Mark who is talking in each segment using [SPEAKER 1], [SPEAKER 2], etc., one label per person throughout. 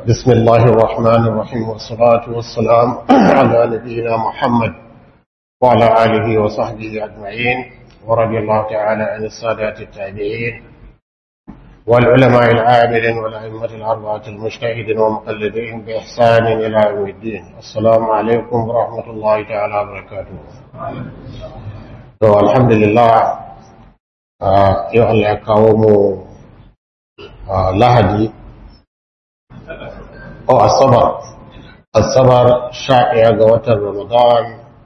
[SPEAKER 1] بسم الله الرحمن الرحيم والصلاة والسلام على نبينا محمد وعلى آله وصحبه أجمعين ورضي الله تعالى عن السادات التابعين والعلماء العاملين والأئمة الأربعة المجتهدين ومقلدين بإحسان إلى يوم الدين السلام عليكم ورحمة الله تعالى وبركاته الحمد لله yau Allah ya kawo mu lahadi o asabar asabar sha ɗaya ga watan ramadan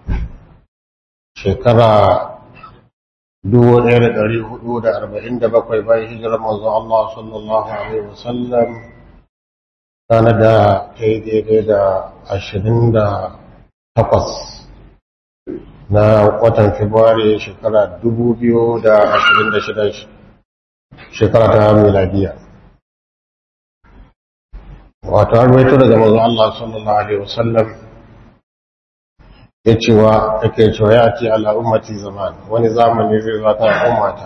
[SPEAKER 1] shekara dubu ɗaya da ɗari hudu da arba'in da bakwai bayan hijirar manzo Allah sallallahu alaihi wasallam tana da ta yi daidai da ashirin da takwas na watan Fabrairu shekara dubu biyu da ashirin da shida shekara ta miladiya. Wato an rawaito daga mazu Allah sallallahu Alaihi wasallam ya cewa ake cewa ya ce ala ummati zaman wani zamani zai zata ummata.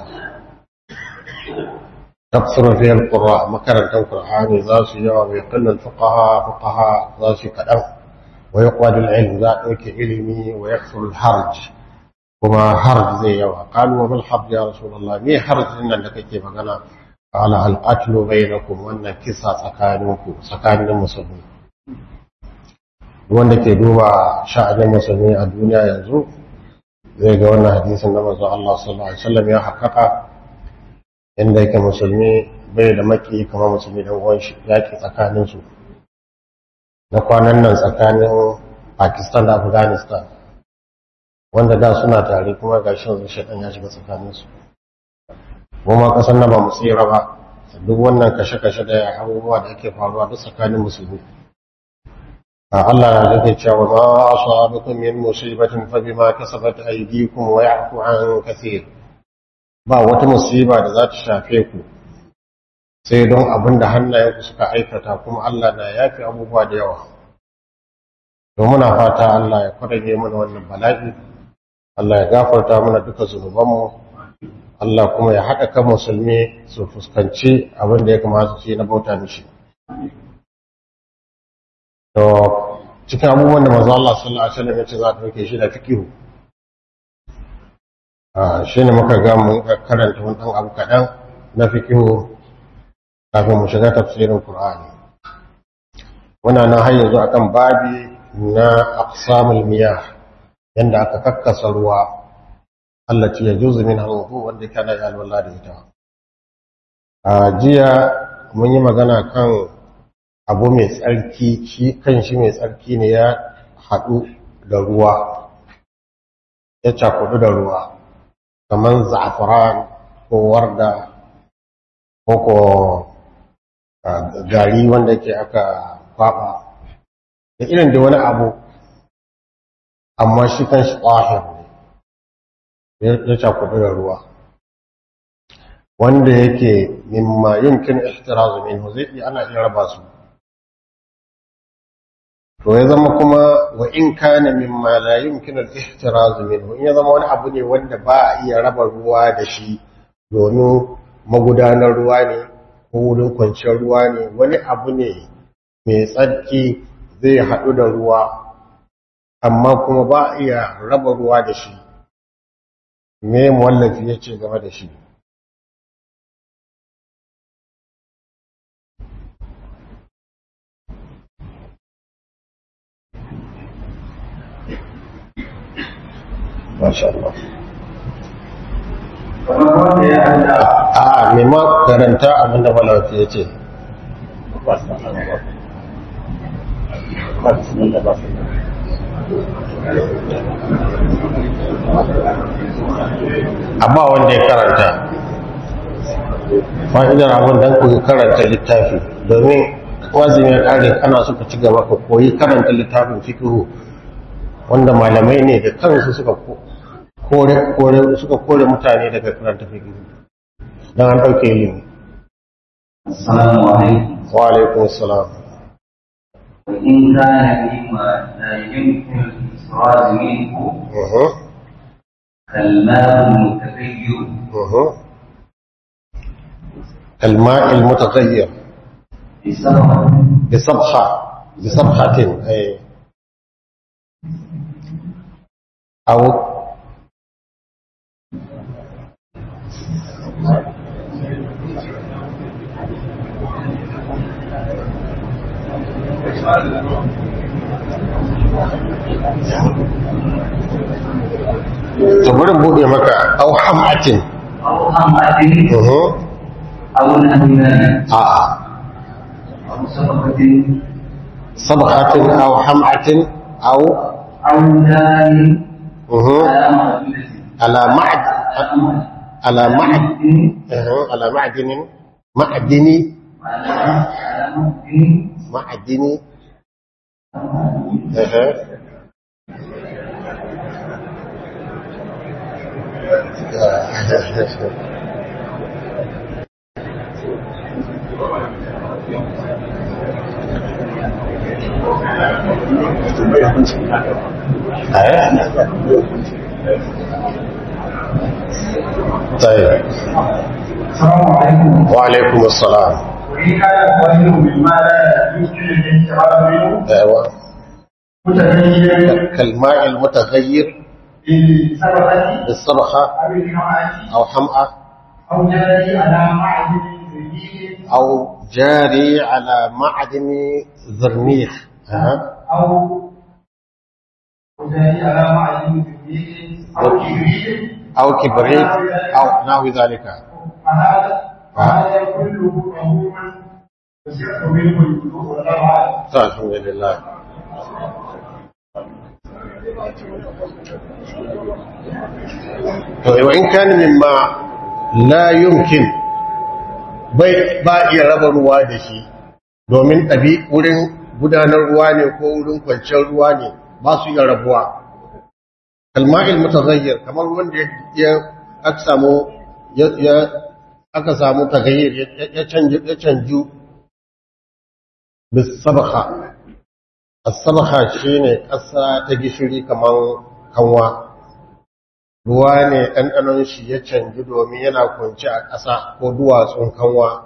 [SPEAKER 1] Tafsirin fiyar ƙura makarantar Kur'ani za su yawa mai kallon fuqaha fuqaha za su kaɗan. ويقعد العلم ذا اوكي علمي ويكثر الحرج وما حرج زي يوا قالوا وما الحرج يا رسول الله مي حرج ان لك كيف magana قال القتل بينكم wannan kisa tsakaninku tsakanin musulmi wanda ke duba sha'anin musulmi a duniya yanzu zai ga wannan hadisin da manzo Allah sallallahu alaihi wasallam ya haƙaƙa inda yake musulmi bai da maki kamar musulmi dan uwan shi yaki tsakanin su na kwanan nan tsakanin Pakistan da Afghanistan wanda da suna tare kuma ga shi yanzu shaɗan ya shiga tsakaninsu kuma ƙasar na ba mu tsira ba duk wannan kashe-kashe da abubuwa da yake faruwa duk tsakanin musulmi a Allah na zake cewa ma asabakum min musibatin fa bima kasabat aydikum wa ya'fu an kathir ba wata musiba da za ta shafe ku sai don abin da hannayenku suka aikata kuma Allah na yafi abubuwa da yawa to muna fata Allah ya kwarage mana wannan bala'i Allah ya gafarta mana duka zunubanmu Allah kuma ya haɗa kan musulmi su fuskanci abin da ya kamata su yi na bauta mishi to cikin abubuwan da manzo Allah sallallahu alaihi wasallam ya ce za ta dauke shi da fikihu shi ne muka ga mun karanta wani ɗan abu kaɗan na fikihu kafin mu shiga tafsirin Qur'ani muna nan har yanzu akan babi na aqsamul miyah yanda aka kakkasa ruwa allati yajuzu min al-wudu wanda kana ya alwala da ita a jiya mun yi magana kan abu mai tsarki shi kan shi mai tsarki ne ya haɗu da ruwa ya cakudu da ruwa kamar za'afaran ko warda ko ko gari wanda ke aka kwaba da irin da wani abu amma shi kan shi ƙwahir ne ya cakudu da ruwa wanda yake mimma yumkin ihtirazu minhu zai iya ana iya raba su to ya zama kuma wa in kana mimma la yumkin al-ihtiraz minhu in ya zama wani abu ne wanda ba a iya raba ruwa da shi domin magudanar ruwa ne ko wurin kwanciyar ruwa ne wani abu ne mai tsarki zai haɗu da ruwa amma kuma ba a iya raba ruwa da shi me muwallafi ya ce game da shi Masha Allah. A nema karanta abinda malawata ya ce. Amma wanda ya karanta, fa'idar abin don ku karanta littafi domin wazin ya ƙare kana suka ci gaba ka koyi karanta littafin fikihu wanda malamai ne da kansu suka kore kore suka kore mutane daga karanta fiqh dan an dauke ilimi
[SPEAKER 2] assalamu alaikum
[SPEAKER 1] wa alaikum assalam
[SPEAKER 2] in kana mimma la yumkin al-israr minhu
[SPEAKER 1] uh
[SPEAKER 2] كالماء المتغير
[SPEAKER 1] uh الماء المتغير
[SPEAKER 2] بسبب
[SPEAKER 1] بصبخة بصبخة أي أو تبرم بودي مكة أو حمعة
[SPEAKER 2] أو حمأة
[SPEAKER 1] أه.
[SPEAKER 2] أو نهيمان
[SPEAKER 1] آه.
[SPEAKER 2] أو صدقة
[SPEAKER 1] صبغة أو حمعة أو
[SPEAKER 2] أو دار
[SPEAKER 1] أه.
[SPEAKER 2] على
[SPEAKER 1] على
[SPEAKER 2] معدلة
[SPEAKER 1] معد على معد أه. على معدن معدن
[SPEAKER 2] على على معدن
[SPEAKER 1] معدن أه. طيب
[SPEAKER 3] السلام عليكم
[SPEAKER 1] وعليكم السلام
[SPEAKER 3] وإن كان الظاهر مما لا يمكن الانتقال منه
[SPEAKER 1] أيوة
[SPEAKER 3] متغيرا
[SPEAKER 1] كالماء المتغير
[SPEAKER 3] بالسبقة
[SPEAKER 1] بالصرخة
[SPEAKER 3] أو الحماة
[SPEAKER 1] أو حمأة
[SPEAKER 3] أو جاري على معدن زبيب
[SPEAKER 1] أو جاري على معدن زرنيخ أه.
[SPEAKER 3] أو أو جاري على معدن زبيب أو كبريت
[SPEAKER 1] أو كبريت أو نحو ذلك
[SPEAKER 3] فهذا فهذا كله طهور يصح منه الوضوء والله أعلم
[SPEAKER 1] طيب، الحمد لله to wa in kana mimma la yumkin bai ba iya raba ruwa da shi domin ɗabi wurin gudanar ruwa ne ko wurin kwanciyar ruwa ne ba su iya rabuwa kalma'il mutaghayyir kamar wanda ya aka samu ya ya- aka samu tagayyir ya- ya canju ya canju bis sabakha as-sabakha shine ƙasa ta gishiri kamar kanwa ruwa ne ɗanɗanon shi ya canji domin yana kwanci a ƙasa ko duwatsun kanwa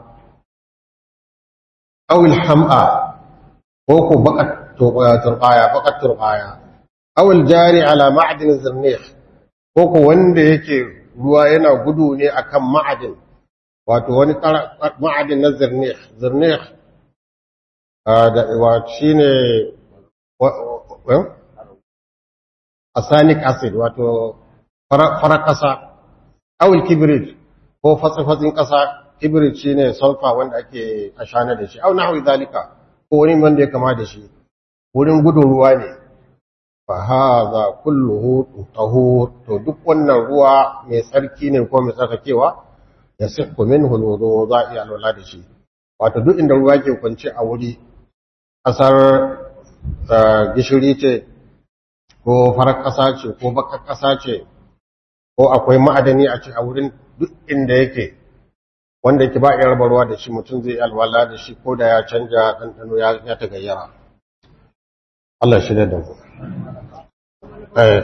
[SPEAKER 1] awil ham'a ko ko baƙat turbaya baƙat turbaya awil jari ala ma'adin zirnih ko ko wanda yake ruwa yana gudu ne akan ma'adin wato wani ƙara- ma'adin na zirnih zirnih ah, da wato shine wa- wa- asanic acid wato farar ƙasa awul kibrit ko fatsi-fatsin ƙasa kibrit shi ne sulfa wanda ake ashana da shi au na hawi zalika ko wani wanda ya kama da shi wurin gudun ruwa ne fa haza kulluhu tahur to duk wannan ruwa mai tsarki ne ko mai tsarkakewa ya sihhu minhu alwudu za a iya alwala da shi wato duk inda ruwa ke kwance a wuri ƙasar eh, gishiri ce ko farar ƙasa ce ko bakar ƙasa ce ko akwai ma'adani a ci a wurin duk inda yake wanda yake ba iya raba ruwa da shi mutum zai alwala da shi ko da ya canja ɗanɗano ya ya tagayyara Allah shi da mu eh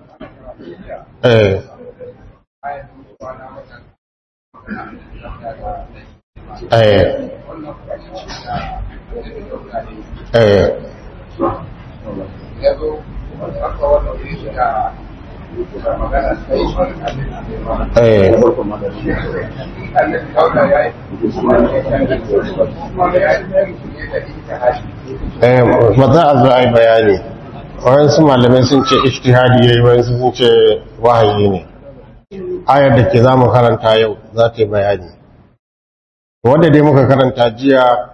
[SPEAKER 1] eh eh eh eh eh ba za a zo a yi bayani wayansu malamai sun ce ishtihadi yayi wayansu sun ce wahayi ne ayar da ke za mu karanta yau za ta yi bayani wanda dai muka karanta jiya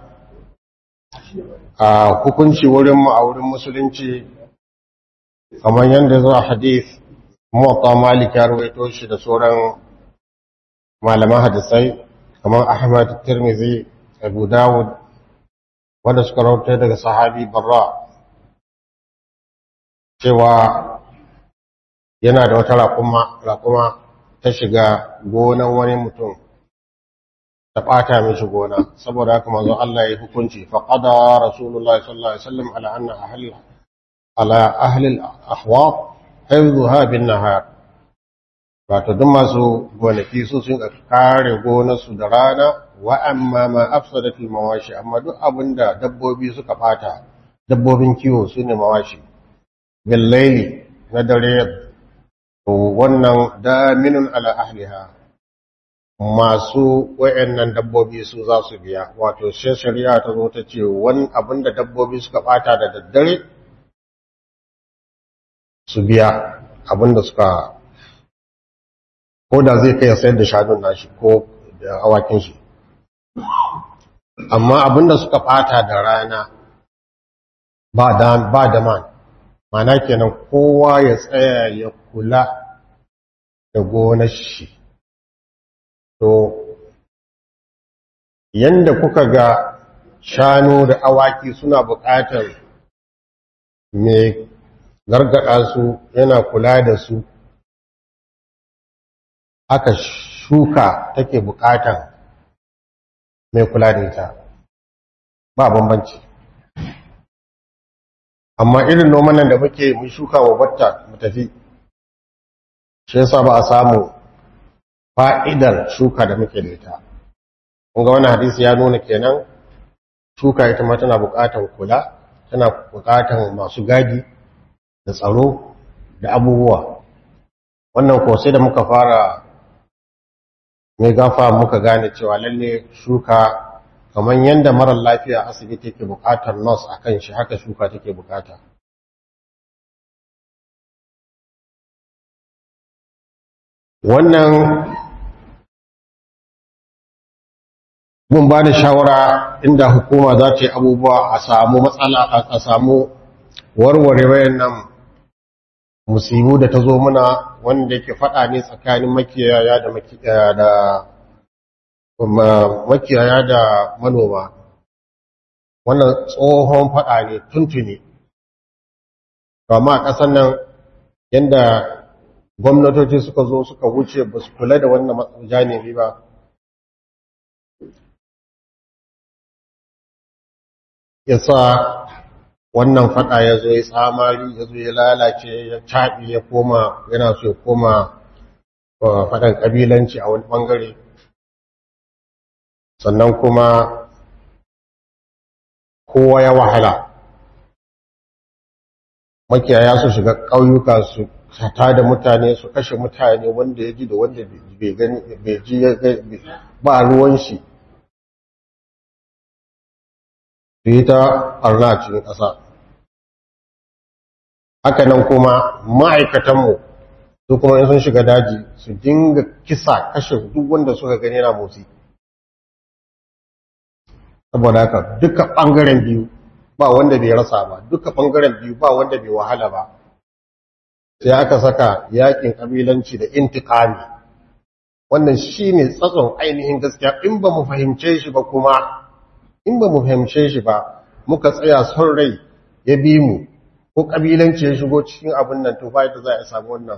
[SPEAKER 1] a hukunci wurinmu a wurin musulunci kamar yadda zuwa hadith muwatta malik ya ruwaito shi da sauran malaman hadisai kamar ahmad tirmizi abu dawud wanda suka rauta daga sahabi barra cewa yana da wata raƙuma raƙuma ta shiga gonan wani mutum ta ɓata mishi gona saboda haka manzo Allah ya hukunci fa qada rasulullahi sallallahu alaihi wasallam ala anna ahli ala ahli al-ahwaq hifdhuha bin nahar wato duk masu gonaki su sun kare gonarsu da rana wa amma ma afsadatul mawashi amma duk abinda dabbobi suka bata dabbobin kiwo su ne mawashi billaili na dare to wannan daminun ala ahliha masu wayannan dabbobi su za su biya wato sai shari'a ta zo ta ce wani abinda dabbobi suka bata da daddare su biya abinda suka ko da zai kai sayar da shanun nashi ko da awakin shi amma abinda suka bata da rana ba da ba da man mana kenan kowa ya tsaya ya kula da gonar shi to yanda kuka ga shanu da awaki suna buƙatar mai gargada su yana kula da su aka shuka take buƙatar mai kula da ita ba bambanci amma irin noman nan da muke mun shuka wa batta mu tafi shi yasa ba a samu fa'idar shuka da muke da ita kun ga wannan hadisi ya nuna kenan shuka ita ma tana buƙatar kula tana buƙatar masu gadi da tsaro da abubuwa wannan ko sai da muka fara mai gafa muka gane cewa lalle shuka kamar yadda marar lafiya asibiti ke bukatar nurse a kan shi haka shuka take bukata wannan mun ba da shawara inda hukuma za ta yi abubuwa a samu matsala a samu warware wayannan musibu da ta zo muna wanda yake faɗa ne tsakanin makiyaya da makiyaya da manoma wannan tsohon faɗa ne tuntuni amma a ƙasar nan yadda gwamnatoci suka zo suka wuce ba su kula da wannan janibi ba ya sa wannan faɗa ya zo ya tsamari ya zo ya lalace ya caɓi ya koma yana so ya koma faɗan ƙabilanci a wani ɓangare sannan kuma kowa ya wahala makiyaya su shiga ƙauyuka su sata da mutane su kashe mutane wanda ya ji da wanda bai gani bai ji ba ruwan shi su yi ta ɓarna a cikin ƙasa haka nan kuma ma'aikatanmu su kuma in sun shiga daji su dinga kisa kashe duk wanda suka gani na motsi saboda haka duka ɓangaren biyu ba wanda bai rasa ba duka ɓangaren biyu ba wanda bai wahala ba sai aka saka yakin ƙabilanci da intikami wannan shi ne tsatson ainihin gaskiya in ba mu fahimce shi ba kuma in ba mu fahimce shi ba muka tsaya son rai ya bi mu ko ƙabilanci ya shigo cikin abin nan to da za a samu wannan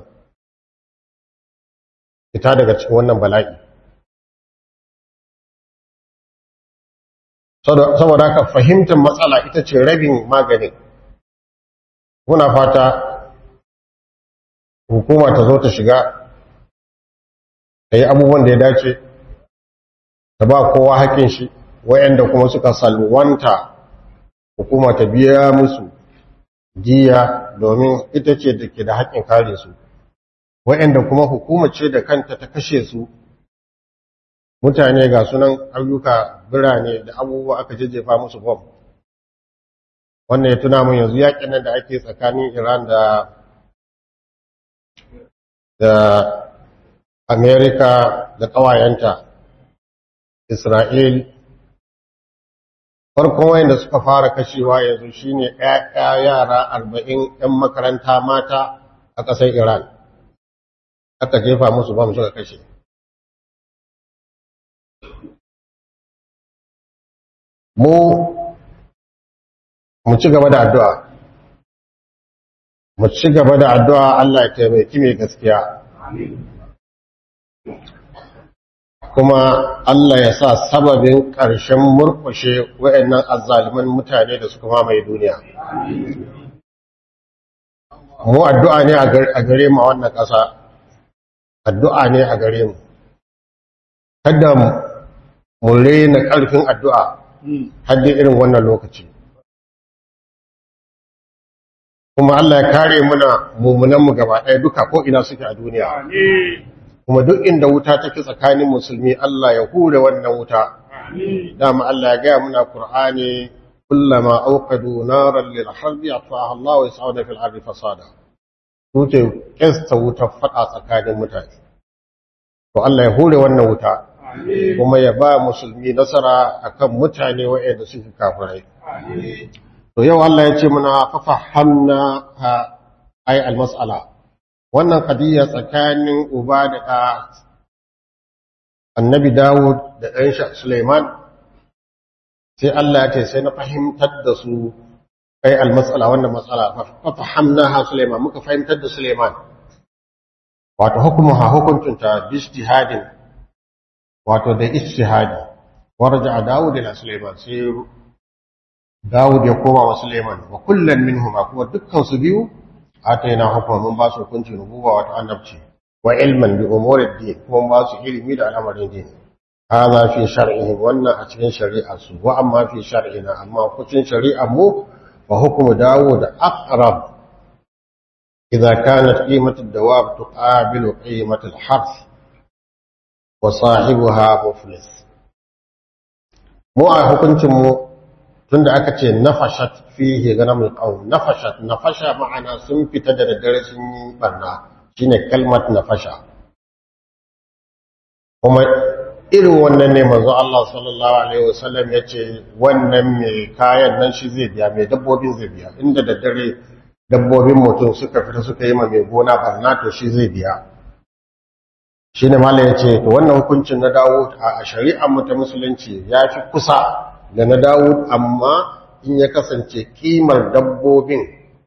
[SPEAKER 1] fita daga cikin wannan bala'i saboda haka fahimtar matsala ita ce rabin maganin muna fata hukuma ta zo ta shiga ta yi abubuwan da ya dace ta ba kowa haƙin shi wayanda kuma suka salwanta hukuma ta biya musu jiya domin ita ce da ke da haƙin kare su wayanda kuma hukuma ce da kanta ta kashe su mutane ga sunan ayyuka birane da abubuwa aka jajjefa musu bom wannan ya tuna mun yanzu yakin nan da ake tsakanin Iran da da Amerika da ƙawayenta Isra'il farkon wayanda suka fara kashewa yanzu shine ƴaƴa yara arba'in ƴan makaranta mata a ƙasar Iran aka jefa musu bom suka kashe mu mu ci gaba da addu'a mu ci gaba da addu'a Allah ya taimaki mai gaskiya kuma Allah ya sa sababin ƙarshen murkushe wa'annan azzaliman mutane da suka mamaye duniya mu addu'a ne a gare mu a wannan ƙasa addu'a ne a gare mu kada mu rena ƙarfin addu'a haddi irin wannan lokaci kuma Allah ya kare muna mummunanmu gaba ɗaya duka ko ina suke a duniya kuma duk inda wuta take tsakanin musulmi Allah ya hure wannan wuta dama Allah ya gaya muna Qur'ani kullama auqadu naran lil harbi atfa'aha Allah wa yas'una fil ardi fasada suke kesta wuta fada tsakanin mutane to Allah ya hure wannan wuta kuma ya ba musulmi nasara akan mutane waɗanda suke kafirai to yau Allah ya ce muna fafahamna ha ay al-mas'ala wannan qadiyya tsakanin uba da ɗa annabi Dawud da ɗan shi Sulaiman sai Allah ya ce sai na fahimtar da su ai al-mas'ala wannan mas'ala fafahamnaha Sulaiman muka fahimtar da Sulaiman wato hukumuha hukuntunta bi ijtihadin wato da ijtihadi warja Dawud ila Sulaiman sai Dawud ya koma wa Suleiman wa kullum minhuma kuma dukkan su biyu ataina hukuma mun ba su hukunci nubuwa wata annabci wa ilman bi umuri din kuma ba su ilimi da al'amarin din hada fi shar'ihi wannan a cikin shari'a su wa amma fi shar'ina amma hukuncin shari'a mu wa hukumu Dawud aqrab idza kanat qimatu ad-dawab tuqabilu qimatu al-harth wa sahibuha muflis mu a hukuncin mu tunda aka ce nafashat fihi ganamul qawm nafashat nafasha ma'ana sun fita da daddare sun yi barna shine kalmat nafasha kuma irin wannan ne manzo Allah sallallahu alaihi wasallam yace wannan mai kayan nan shi zai biya mai dabbobin zai biya inda daddare dabbobin mutum suka fita suka yi ma mai gona barna to shi zai biya shine mallam yace to wannan hukuncin na dawo a shari'ar mu ta musulunci ya fi kusa da na Dawud amma in ya kasance kimar dabbobin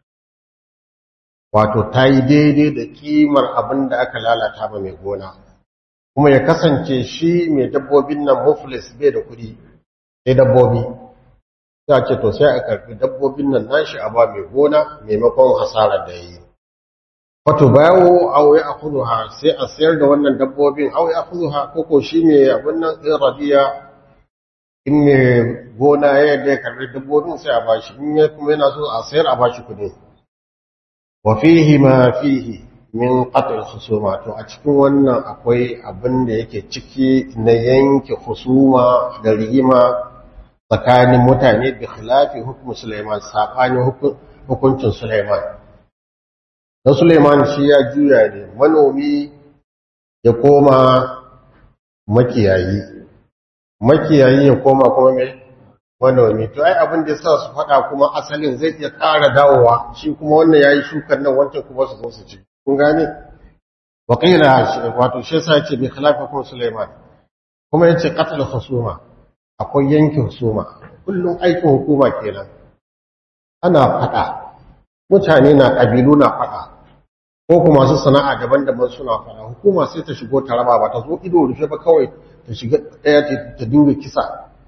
[SPEAKER 1] wato ta yi daidai da kimar abin da aka lalata ba mai gona kuma ya kasance shi mai dabbobin nan muflis bai da kuɗi sai dabbobi za ce to sai a karfi dabbobin nan nashi a ba mai gona maimakon hasarar da ya yi wato bayawo auye a kuduha sai a sayar da wannan dabbobin auye a kuduha koko shi mai abin nan ɗin rabiya in mai gona ya yadda ya karbi dabbobin sai a bashi in ya kuma yana so a sayar a bashi kudi wa fihi ma fihi min qatl husuma to a cikin wannan akwai abin da yake ciki na yanke husuma da rigima tsakanin mutane bi khilafi hukum Sulaiman sabani hukuncin Sulaiman da Sulaiman shi ya juya ne manomi ya koma makiyayi makiyayi ya koma kuma mai manomi to ai abin da yasa su faɗa kuma asalin zai iya ƙara dawowa shi kuma wannan yayi shukan nan wancan kuma su zo su ci kun gane wa qila wato shi yasa yace bi khilafakum Sulaiman kuma yace qatl husuma akwai yanke husuma kullum aikin hukuma kenan ana faɗa mutane na ƙabilu na faɗa ko kuma su sana'a daban-daban suna faɗa hukuma sai ta shigo ta raba ba ta zo ido rufe ba kawai ta shiga ɗaya ta dinga kisa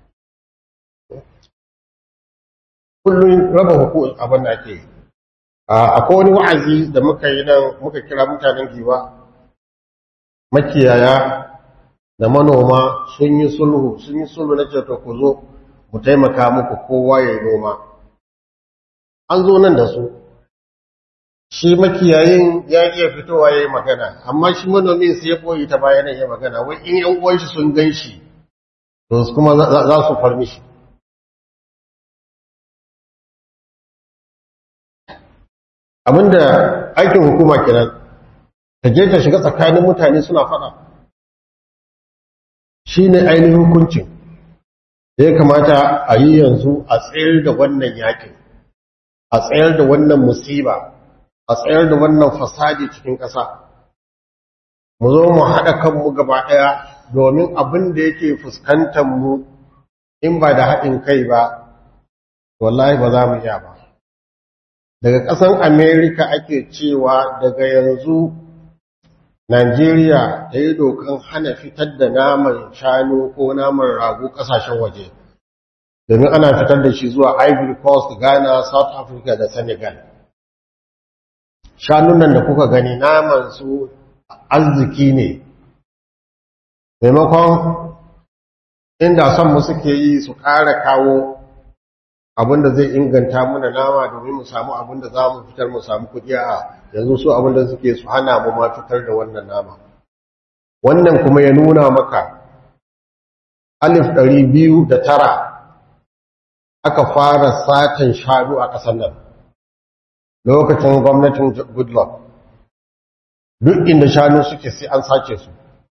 [SPEAKER 1] kullum raba hukun abin da ake akwai wani wa'azi da muka yi nan muka kira mutanen giwa makiyaya da manoma sun yi sulhu sun yi sulhu na ce ku zo mu taimaka muku kowa ya yi noma an zo nan da su shi makiyayin ya iya fitowa ya yi magana amma shi manomin sai ya boye ta bayan ya magana wai in yan uwan shi sun gan shi to kuma za su farmi shi abinda aikin hukuma kenan ta je ta shiga tsakanin mutane suna fada shi ne ainihin hukuncin da ya kamata a yi yanzu a tsayar da wannan yakin a tsayar da wannan musiba a tsayar da wannan fasadi cikin ƙasa mu zo mu haɗa kanmu gaba ɗaya domin abin da yake fuskantar mu in ba da haɗin kai ba wallahi ba za mu iya ba daga ƙasan amerika ake cewa daga yanzu najeriya ta yi dokan hana fitar da naman shanu ko naman rago ƙasashen waje domin ana fitar da shi zuwa ivory coast ghana south africa da senegal shanun nan da kuka gani naman su arziki ne maimakon inda son mu suke yi su ƙara kawo abinda zai inganta muna nama domin mu samu abinda za mu fitar mu samu kuɗi a yanzu su abinda suke su hana mu ma fitar da wannan nama wannan kuma ya nuna maka alif ɗari biyu da tara aka fara satan shanu a ƙasar nan lokacin gwamnatin goodluck duk inda shanu suke sai an sace su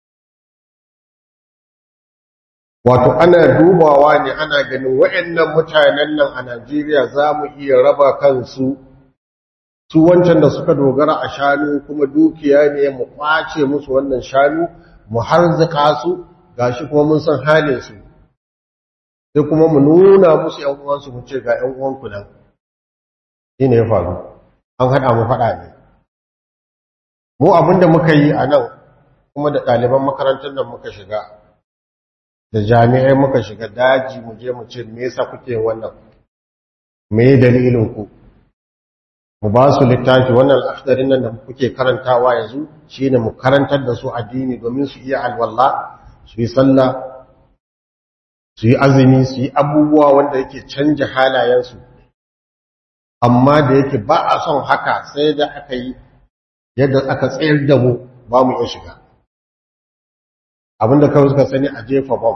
[SPEAKER 1] wato ana dubawa ne ana ganin waɗannan mutanen nan a Najeriya za mu iya raba kansu su wancan da suka dogara a shanu kuma dukiya ne mu kwace musu wannan shanu mu harzika su gashi kuma mun san halin su sai kuma mu nuna musu ƴan uwansu mu ce ga ƴan uwanku nan shine ya faru an haɗa mu faɗa ne mu abinda muka yi a nan kuma da ɗaliban makarantar nan muka shiga da jami'ai muka shiga daji mu je mu ce me yasa kuke wannan me dalilin ku mu ba su littafi wannan al'afdarin nan da kuke karantawa yanzu shine mu karantar da su addini domin su iya alwala su yi sallah su yi azumi su yi abubuwa wanda yake canja halayensu amma da yake ba a son haka sai da aka yi yadda aka tsayar da mu ba mu iya shiga abinda kawai suka sani a jefa bom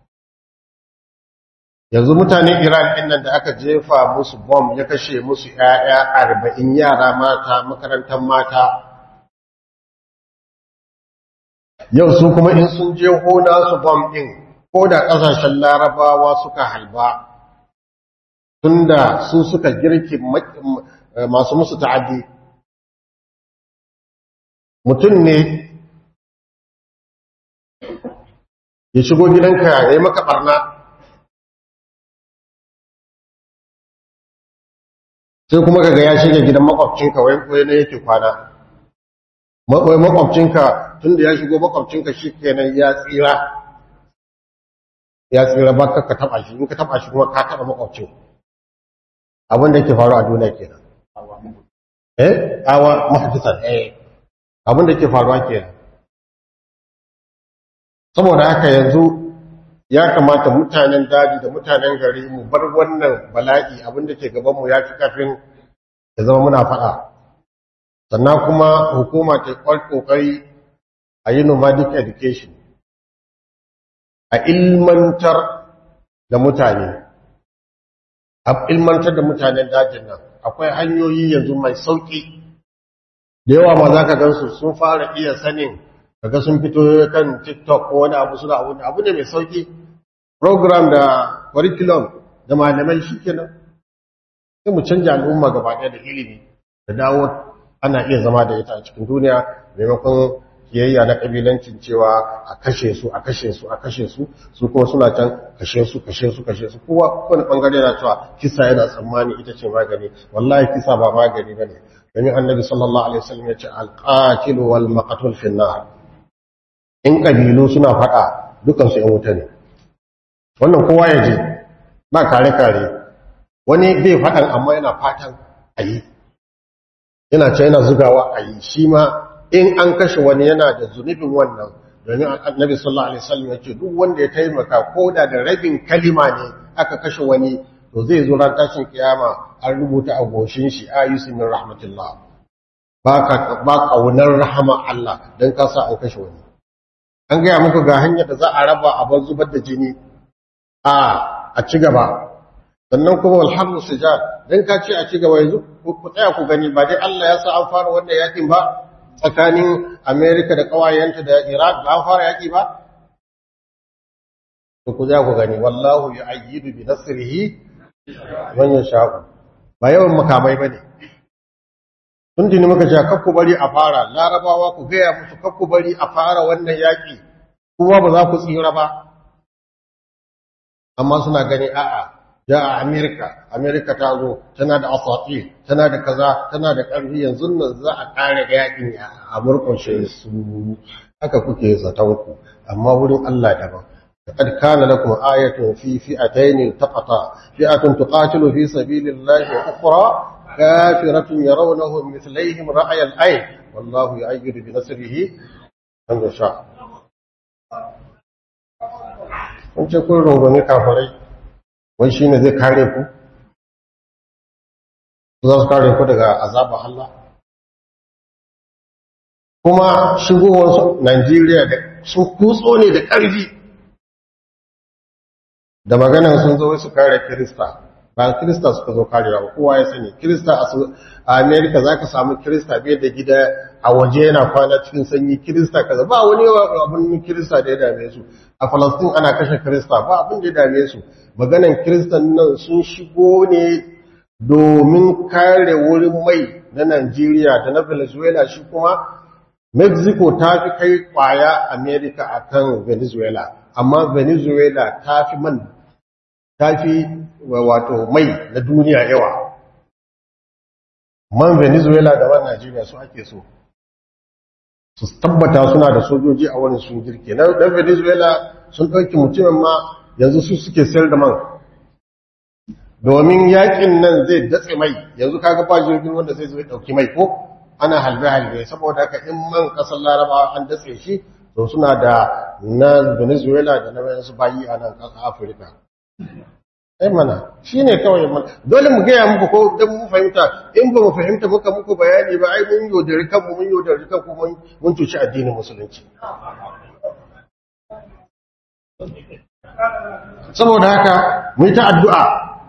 [SPEAKER 1] yanzu mutanen iran ɗin nan da aka jefa musu bom ya kashe musu ‘ya'ya arba'in yara mata makarantar mata yau su kuma in sun je hona su bom ɗin ko da ƙasashen larabawa suka halba tunda su suka girki masu musu ta'addi mutum ne ya shigo gidanka ya yi maka barna sai kuma kaga ya shiga gidan makwabcinka wai koyi ne yake kwana wai makwabcinka tun da ya shigo makwabcinka shi kenan ya tsira ya tsira ba ka taba shi in ka taba shi kuma ka taba makwabcin abin da yake faru a duniya kenan eh awa mahdisan eh abin da yake faruwa kenan saboda haka yanzu ya kamata mutanen daji da mutanen gari mu bar wannan bala'i abinda ke gabanmu ya fi kafin ya zama muna faɗa sannan kuma hukuma ta ƙoƙari a yi nomadic education a ilmantar da mutane a ilmantar da mutanen dajin nan akwai hanyoyi yanzu mai sauƙi da yawa ma za ka gansu sun fara iya sanin kaga sun fito kan TikTok ko wani abu suna abu abu ne mai sauki program da curriculum da malamai shikenan sai mu canja al'umma gaba ɗaya da ilimi da dawo ana iya zama da ita a cikin duniya maimakon kiyayya na kabilancin cewa a kashe su a kashe su a kashe su su kuma suna can kashe su kashe su kashe su kowa kowane bangare yana cewa kisa yana tsammani ita ce magani wallahi kisa ba magani bane domin annabi sallallahu alaihi wasallam ya ce alqatilu wal maqtul fi nar in ƙabilu suna faɗa dukansu ‘yan wuta ne wannan kowa ya je ba kare-kare wani bai faɗan amma yana fatan a yi yana ce yana zugawa a yi shi ma in an kashe wani yana da zunubin wannan domin annabi sallallahu alaihi wasallam ya ce duk wanda ya taimaka ko da da rabin kalima ne aka kashe wani to zai zo ran tashin kiyama an rubuta a goshin shi ayusu min rahmatullah ba ka ba kaunar rahama Allah dan ka sa an kashe wani an gaya muku ga hanyar da za a raba a bar zubar da jini a a ci gaba sannan kuma walhamdu sujad dan ka ce a ci gaba yanzu ku tsaya ku gani ba dai Allah ya sa an fara wannan yakin ba tsakanin America da kawayenta da Iraq ba an fara yaki ba to ku tsaya ku gani wallahu yu'ayyidu bi nasrihi man yasha'u ba yawan makamai bane tun jini muka ce kakku bari a fara larabawa ku gaya musu kakku bari a fara wannan yaƙi kuma ba za ku tsira ba amma suna gani a'a ja a amerika amerika ta zo tana da asati tana da kaza tana da ƙarfi yanzu nan za a ƙara yaƙin a murƙushe su haka kuke zatonku amma wurin allah daban لقد كان لكم آية في فئتين التقطا فئة تقاتل في سبيل الله وأخرى kafiratun yarawnahu mithlaihim ra'ayal ayn wallahu yu'ayyidu bi nasrihi man yasha kun ce kun rungumi kafirai wai shine zai kare ku za su kare ku daga azabar Allah kuma shigowarsu Najeriya da sun kutso ne da ƙarfi da maganan sun zo su kare Kirista ba Kirista suka zo karewa ba kowa ya sani Kirista a Amerika za ka samu Kirista bai da gida a waje yana kwana cikin sanyi Kirista kaza ba wani abin Kirista da ya dame su a Falastin ana kashe Kirista ba abin da ya dame su maganan Kiristan nan sun shigo ne domin kare wurin mai na Najeriya da na Venezuela shi kuma Mexico ta fi kai kwaya America a kan Venezuela, amma Venezuela ta fi man, ta fi wato mai na duniya yawa. Man Venezuela da man Najeriya su ake so. Su tabbata suna da sojoji a wani sun girke. Na ɗan Venezuela sun ɗauki mutumin ma yanzu su suke sayar da man. Domin yakin nan zai datse mai, yanzu kaga ba jirgin wanda zai zo ɗauki mai ko? ana halbe-halbe saboda haka in man kasar laraba an datse shi to suna da na venezuela da na wayansu bayi a nan kasar afirka ai mana shi ne kawai mana dole mu gaya muku ko don mu fahimta in ba mu fahimta muka muku bayani ba ai mun yaudari kanmu mun yaudari kanku mun cuci addinin musulunci saboda haka mu yi ta addu'a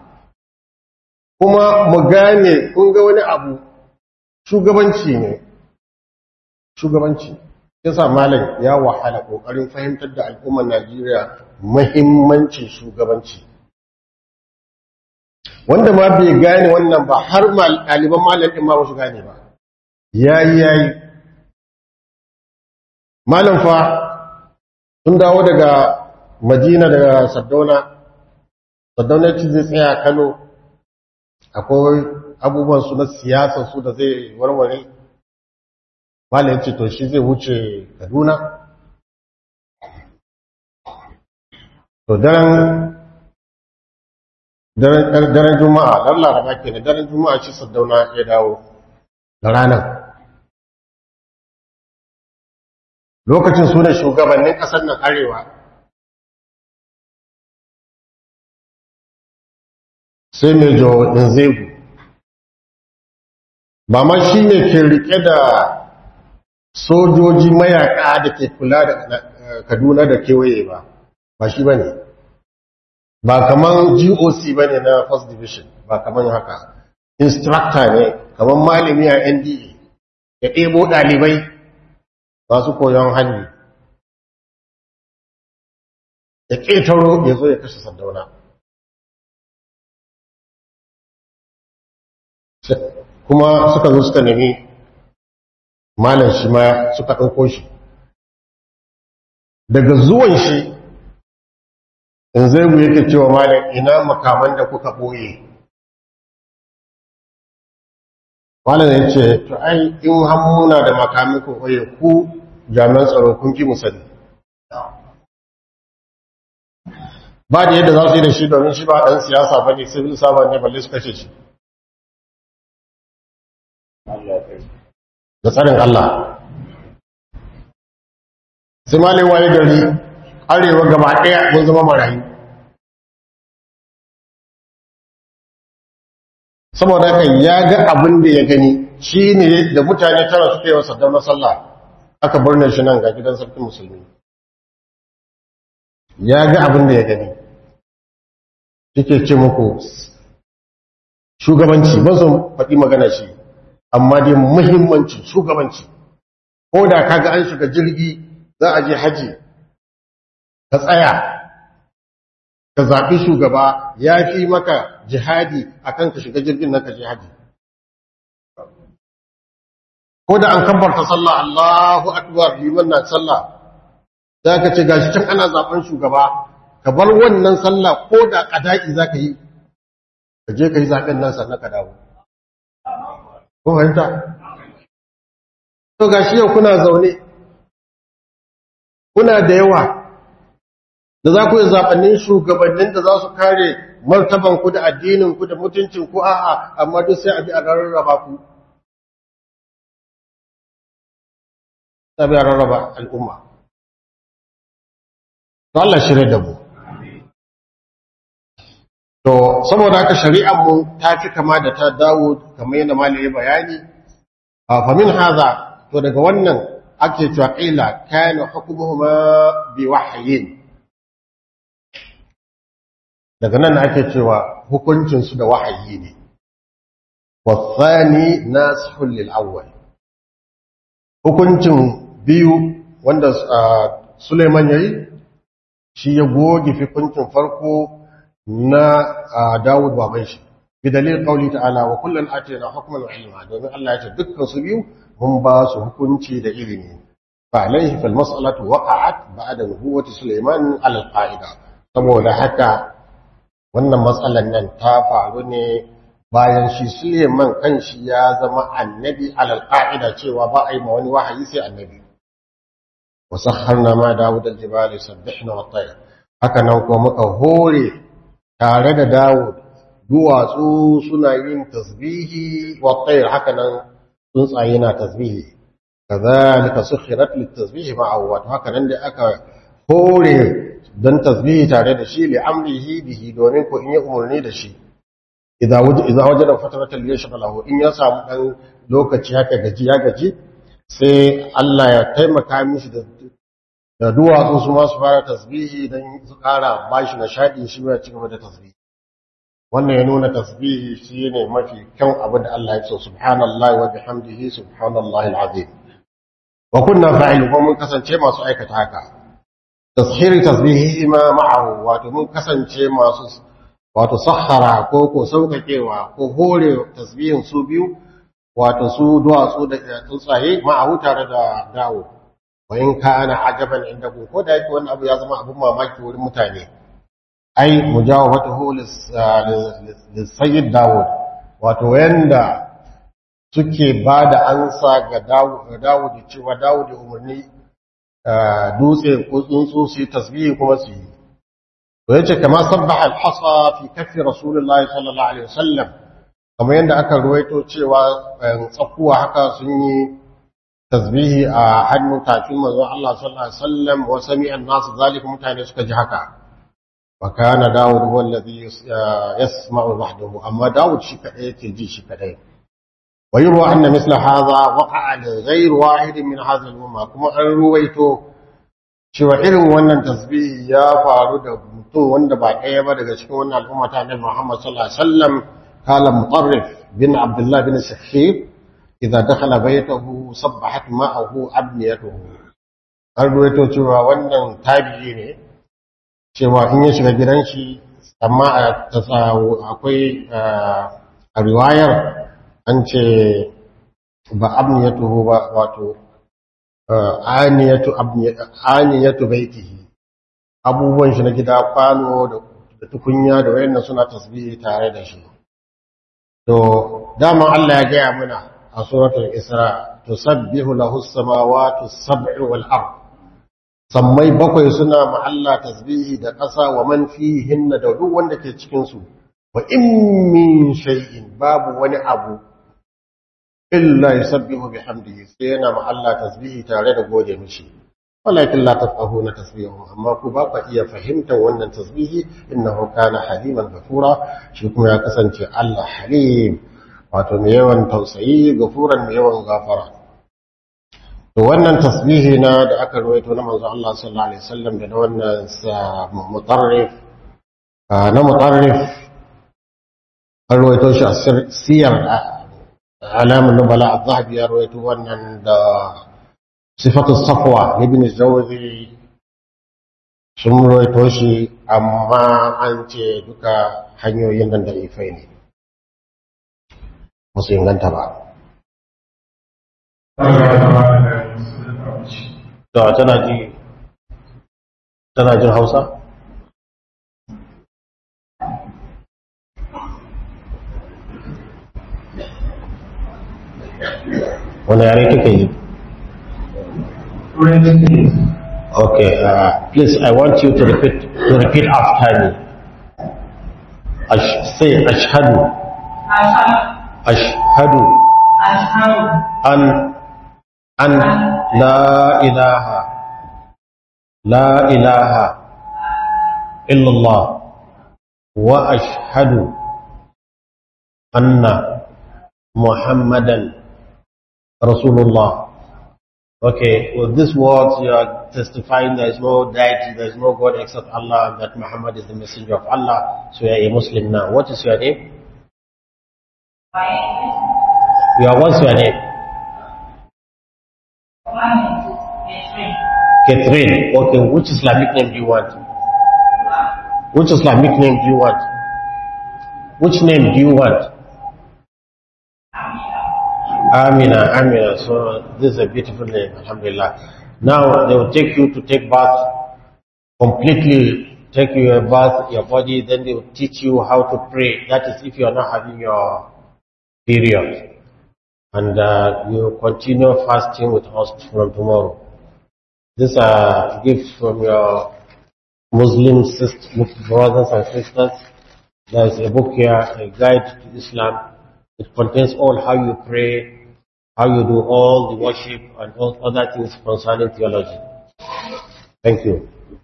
[SPEAKER 1] kuma mu gane kun ga wani abu shugabanci ne shugabanci yasa malam ya wahala kokarin fahimtar da al'ummar Najeriya muhimmancin shugabanci wanda ma bai gane wannan ba har ɗaliban malam ɗin ma ba su gane ba yayi yayi malam fa sun dawo daga Madina daga Saddauna Saddauna ci zai tsaya Kano akwai abubuwan su na siyasar su da zai warware malam ce to shi zai wuce kaduna to daren daren juma'a dan laraba ke da daren juma'a shi saddauna ya dawo da ranar lokacin su ne shugabannin ƙasar nan arewa sai mai jo inzegu ba ma shi ne ke rike da sojoji mayaka da ke kula da kaduna da kewaye ba ba shi ba ne ba kaman goc ba ne na first division ba kaman haka instructor ne kaman malami a nda ya ɗebo ɗalibai masu koyon hannu ya ƙetaro ya zo ya kashe sardauna kuma suka zo suka nemi malam shi ma suka ɗauko shi daga zuwan shi in zai yake cewa malam ina makaman da kuka ɓoye malam ya ce to ai in hammuna da makamin ku ɓoye ku jami'an tsaro kun ki musali ba da yadda za su yi da shi domin shi ba ɗan siyasa ba ne civil servant ne balle su kashe shi da tsarin Allah sai malai waye gari arewa gaba ɗaya mun zama marayu saboda haka ya ga abin da ya gani shi ne da mutane tara suka yi wa saddam sallah aka birne shi nan ga gidan sarkin musulmi ya ga abin da ya gani suke ce muku shugabanci ba su faɗi magana shi amma dai muhimmanci shugabanci ko da kaga an shiga jirgi za a je haji ka tsaya ka zaɓi shugaba ya fi maka jihadi akan ka shiga jirgin nan ka je haji ko da an kambarta sallah Allahu akbar liman na sallah za ka ce gashi can ana zaɓen shugaba ka bar wannan sallah ko da ƙada'i za ka yi ka je ka yi zaɓen nan sannan ka dawo ko fahimta to gashi yau kuna zaune kuna da yawa da za ku yi zaɓannin shugabannin da za su kare martaban ku da addinin ku da mutuncin ku a'a amma duk sai a bi a rarraba ku sai a bi a rarraba al'umma to Allah shirye da mu to saboda haka shari'ar mu ta fi kama da ta Dawud kamar yadda malai ya bayani fa min hadha to daga wannan ake cewa qila kana hukmuhuma bi wahyin daga nan ake cewa hukuncin su da wahayi ne wasani nasihul lil awwal hukuncin biyu wanda Suleiman yayi shi ya goge hukuncin farko na Dawud baban shi bi dalil qauli ta'ala wa kullun atina hukman wa ilma domin Allah ya ce dukkan su biyu mun ba su hukunci da ilimi fa alaihi fal mas'alatu waqa'at ba'da nubuwwati Sulaiman ala al-qa'ida saboda haka wannan matsalan nan ta faru ne bayan shi Suleiman kanshi ya zama annabi ala al-qa'ida cewa ba a yi ma wani wahayi sai annabi wa sakharna ma Dawud al-jibali sabbihna wa tayr haka nan kuma muka hore tare da Dawud duwatsu suna yin tasbihi wa tayr haka nan tsuntsaye na tasbihi kazalika sukhirat litasbihi ma'ahu wato haka nan da aka hore don tasbihi tare da shi li amrihi bihi domin ko in yi umarni da shi idza wajada idza wajada fatratan yashghalahu in ya samu dan lokaci haka gaji ya gaji sai Allah ya taimaka mishi da da duwatsu su ma su fara tasbihi don su kara bashi nishadi shi ya ci gaba da tasbihi wannan ya nuna tasbihi shi ne mafi kyan abin da Allah ya ce subhanallahi wa bihamdihi subhanallahi alazim wa kunna fa'ilu kuma mun kasance masu aikata haka tashiri tasbihi ma ma'ahu wato mun kasance masu wato sahara ko ko sauƙaƙewa ko hore tasbihin su biyu wato su duwatsu da tsuntsaye ma'ahu tare da dawo wa in kana ajaban inda ko da yake wannan abu ya zama abin mamaki wurin mutane ai mujawabatuhu lissayyid Dawud wato yanda suke ba da ansa ga Dawud cewa Dawud umarni dutse ko tsuntsu su yi tasbihi kuma su yi to yace kama sabbaha al-hasa fi kaffi rasulullahi sallallahu alaihi wasallam kamar yanda aka ruwaito cewa tsakuwa haka sun yi tasbihi a hannun tafin manzon Allah sallallahu alaihi wasallam wa sami'a an-nas zalika mutane suka ji haka وكان داود هو الذي يسمع وحده أما داود شكأي تجي شكأي ويروى أن مثل هذا وقع لغير واحد من هذا الأمة كما أن رويته cewa irin wannan tasbihi ya faru da mutum wanda ba ɗaya ba daga cikin wannan al'umma ta Annabi Muhammad sallallahu alaihi wasallam kala Mutarrif bin Abdullah bin Sakhir idza dakhala baytahu sabbahat ma'ahu abniyatuhu an ruwaito cewa wannan tabi'i ne cewa in ya shiga gidan shi amma akwai a riwayar an ce ba abniyatuhu ba wato aniyatu aniyatu baitihi abubuwan shi na gida kwano da tukunya da wayannan suna tasbihi tare da shi to dama Allah ya gaya mana a suratul isra tusabbihu lahu as-samawati as-sab'u wal ardh sammai bakwai suna ma'alla tasbihi da ƙasa wa man fihinna da duk wanda ke cikinsu wa in min shay'in babu wani abu illa yusabbihu bihamdihi sai yana ma'alla tasbihi tare da gode mishi walakin la tafqahuna tasbihahum amma ku ba ku iya fahimtar wannan tasbihi innahu kana haliman ghafura shi kuma ya kasance Allah halim wato mai yawan tausayi gafuran mai yawan gafara to wannan tasbihi na da aka rawaito na manzo Allah sallallahu alaihi wasallam da wannan mutarrif na mutarrif an rawaito shi a siyar alamun nubala az-zahabi ya rawaito wannan da sifatu safwa ibn zawzi sun rawaito shi amma an ce duka hanyoyin nan da ifai ne musu inganta ba da tana ji tana jin hausa wani yare kake yi okay uh, please i want you to repeat to repeat after me Ash- say ashhadu
[SPEAKER 4] أشهد
[SPEAKER 1] ashhadu
[SPEAKER 4] أشهد
[SPEAKER 1] an an la ilaha la ilaha illallah wa ashhadu anna muhammadan rasulullah okay with these words you are testifying there is no deity there is no god except allah that muhammad is the messenger of allah so you are a muslim now what is your name
[SPEAKER 4] My
[SPEAKER 1] your what's your name
[SPEAKER 4] name is Catherine.
[SPEAKER 1] Catherine. Okay, which Islamic name do you want? Which Islamic name do you want? Which name do you want? Amina, Amina. So this is a beautiful name, Alhamdulillah. Now they will take you to take bath, completely take your bath, your body, then they will teach you how to pray. That is if you are not having your period. And uh, you continue fasting with us from tomorrow. This are gifts from your Muslim sisters, brothers and sisters. There is a book here, a guide to Islam. It contains all how you pray, how you do all the worship and all other things concerning theology. Thank you.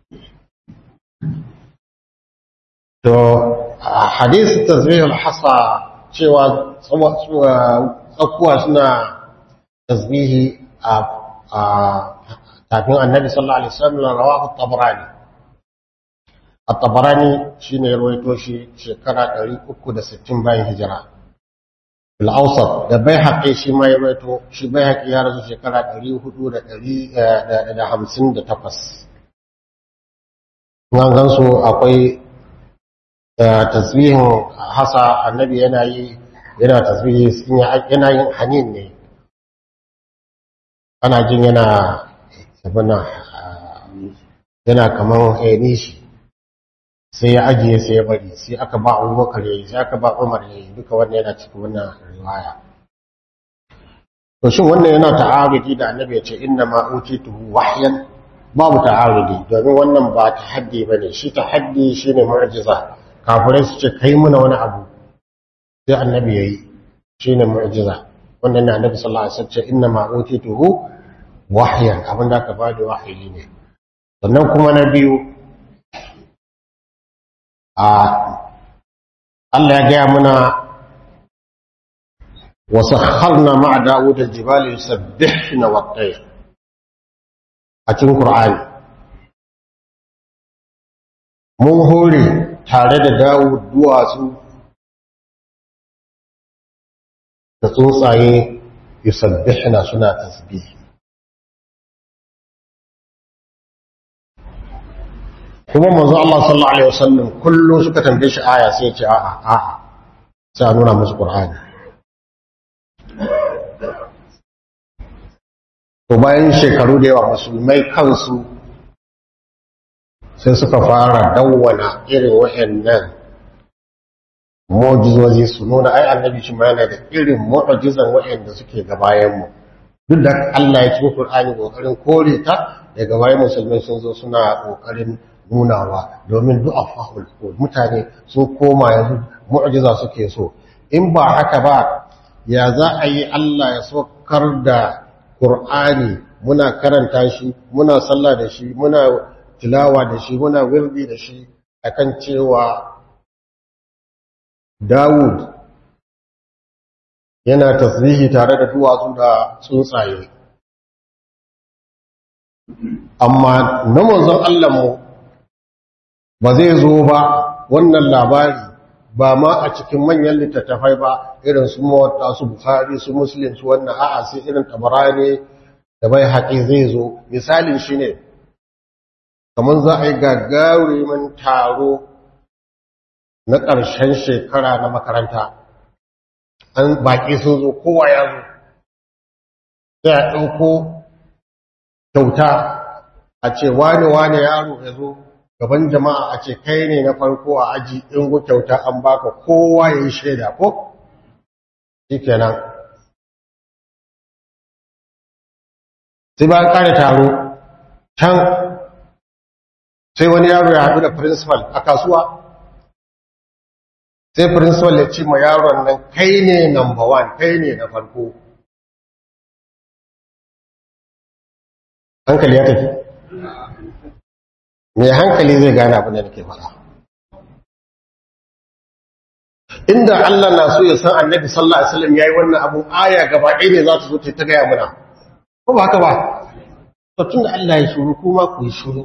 [SPEAKER 1] So, a hadith tasbih al-hasa cewa tsakuwa suna tasbihi a kafin annabi sallallahu alaihi wasallam rawahu at-tabarani at-tabarani shine ya rawaito shi shekara 360 bayan hijira bil awsat da baihaqi shi ma ya rawaito shi baihaqi ya rasu shekara 458 nan gansu akwai tasbihin hasa annabi yana yi yana tasbihi yana yin hanin ne ana jin yana abin yana kamar haini shi sai ya ajiye sai ya bari sai aka ba abubakar ya yi sai aka ba umar ya yi duka wannan yana cikin wannan riwaya to shin wannan yana ta'arudi da annabi ya ce inna ma utituhu wahyan babu ta'arudi domin wannan ba tahaddi bane shi tahaddi shine mu'jiza kafirai su ce kai muna wani abu sai annabi yayi shine mu'jiza wannan ne annabi sallallahu alaihi wasallam ce inna ma utituhu wahyan abin da aka bada wahayi ne sannan kuma na biyu a Allah ya gaya muna wasakharna ma'a Dawud al-jibali yusabbihna wat-tayr a cikin Qur'ani mun hore tare da Dawud duwatsu da tsuntsaye yusabbihna suna tasbih kuma manzo Allah sallallahu alaihi wasallam kullu suka tambaye shi aya sai ya ce a'a a'a sai a nuna musu Qur'ani to bayan shekaru da yawa musulmai kansu sai suka fara dawwana irin wayannan mu'jizozi su nuna ai annabi shi ma yana da irin mu'jizan wayanda suke gabayen mu duk da Allah ya cikin Qur'ani kokarin kore ta daga bayan musulmai sun zo suna kokarin nunawa domin du'afahul mutane sun koma yanzu mu'jiza suke so in ba haka ba ya za a yi Allah ya saukar da Qur'ani muna karanta shi muna sallah da shi muna tilawa da shi muna wirdi da shi akan cewa Dawud yana tasbihi tare da duwatsu da tsuntsaye amma na manzon Allah mu ba zai zo ba wannan labari ba ma a cikin manyan littattafai ba irin su mawata su bukhari su muslim su wannan a'a sai irin tabarani da bai haƙi zai zo misalin shi ne kamar za a yi gagarumin taro na ƙarshen shekara na makaranta an baƙi sun zo kowa ya zo sai a ɗauko kyauta a ce wane-wane yaro ya zo gaban jama'a a ce kai ne na farko a aji in gu kyauta an baka kowa ya yi shaida ko? shi kenan sai ba kare taro can sai wani yaro ya haɗu da principal a kasuwa sai principal ya ce ma yaron nan kai ne number one kai ne na farko hankali ya tafi mai hankali zai gane abin da nake faɗa inda Allah na so ya san annabi sallallahu alaihi wasallam yayi wannan abun aya gaba ɗaya ne za ta zo ta gaya mana ko ba haka ba to tunda Allah ya shuru kuma ku yi shuru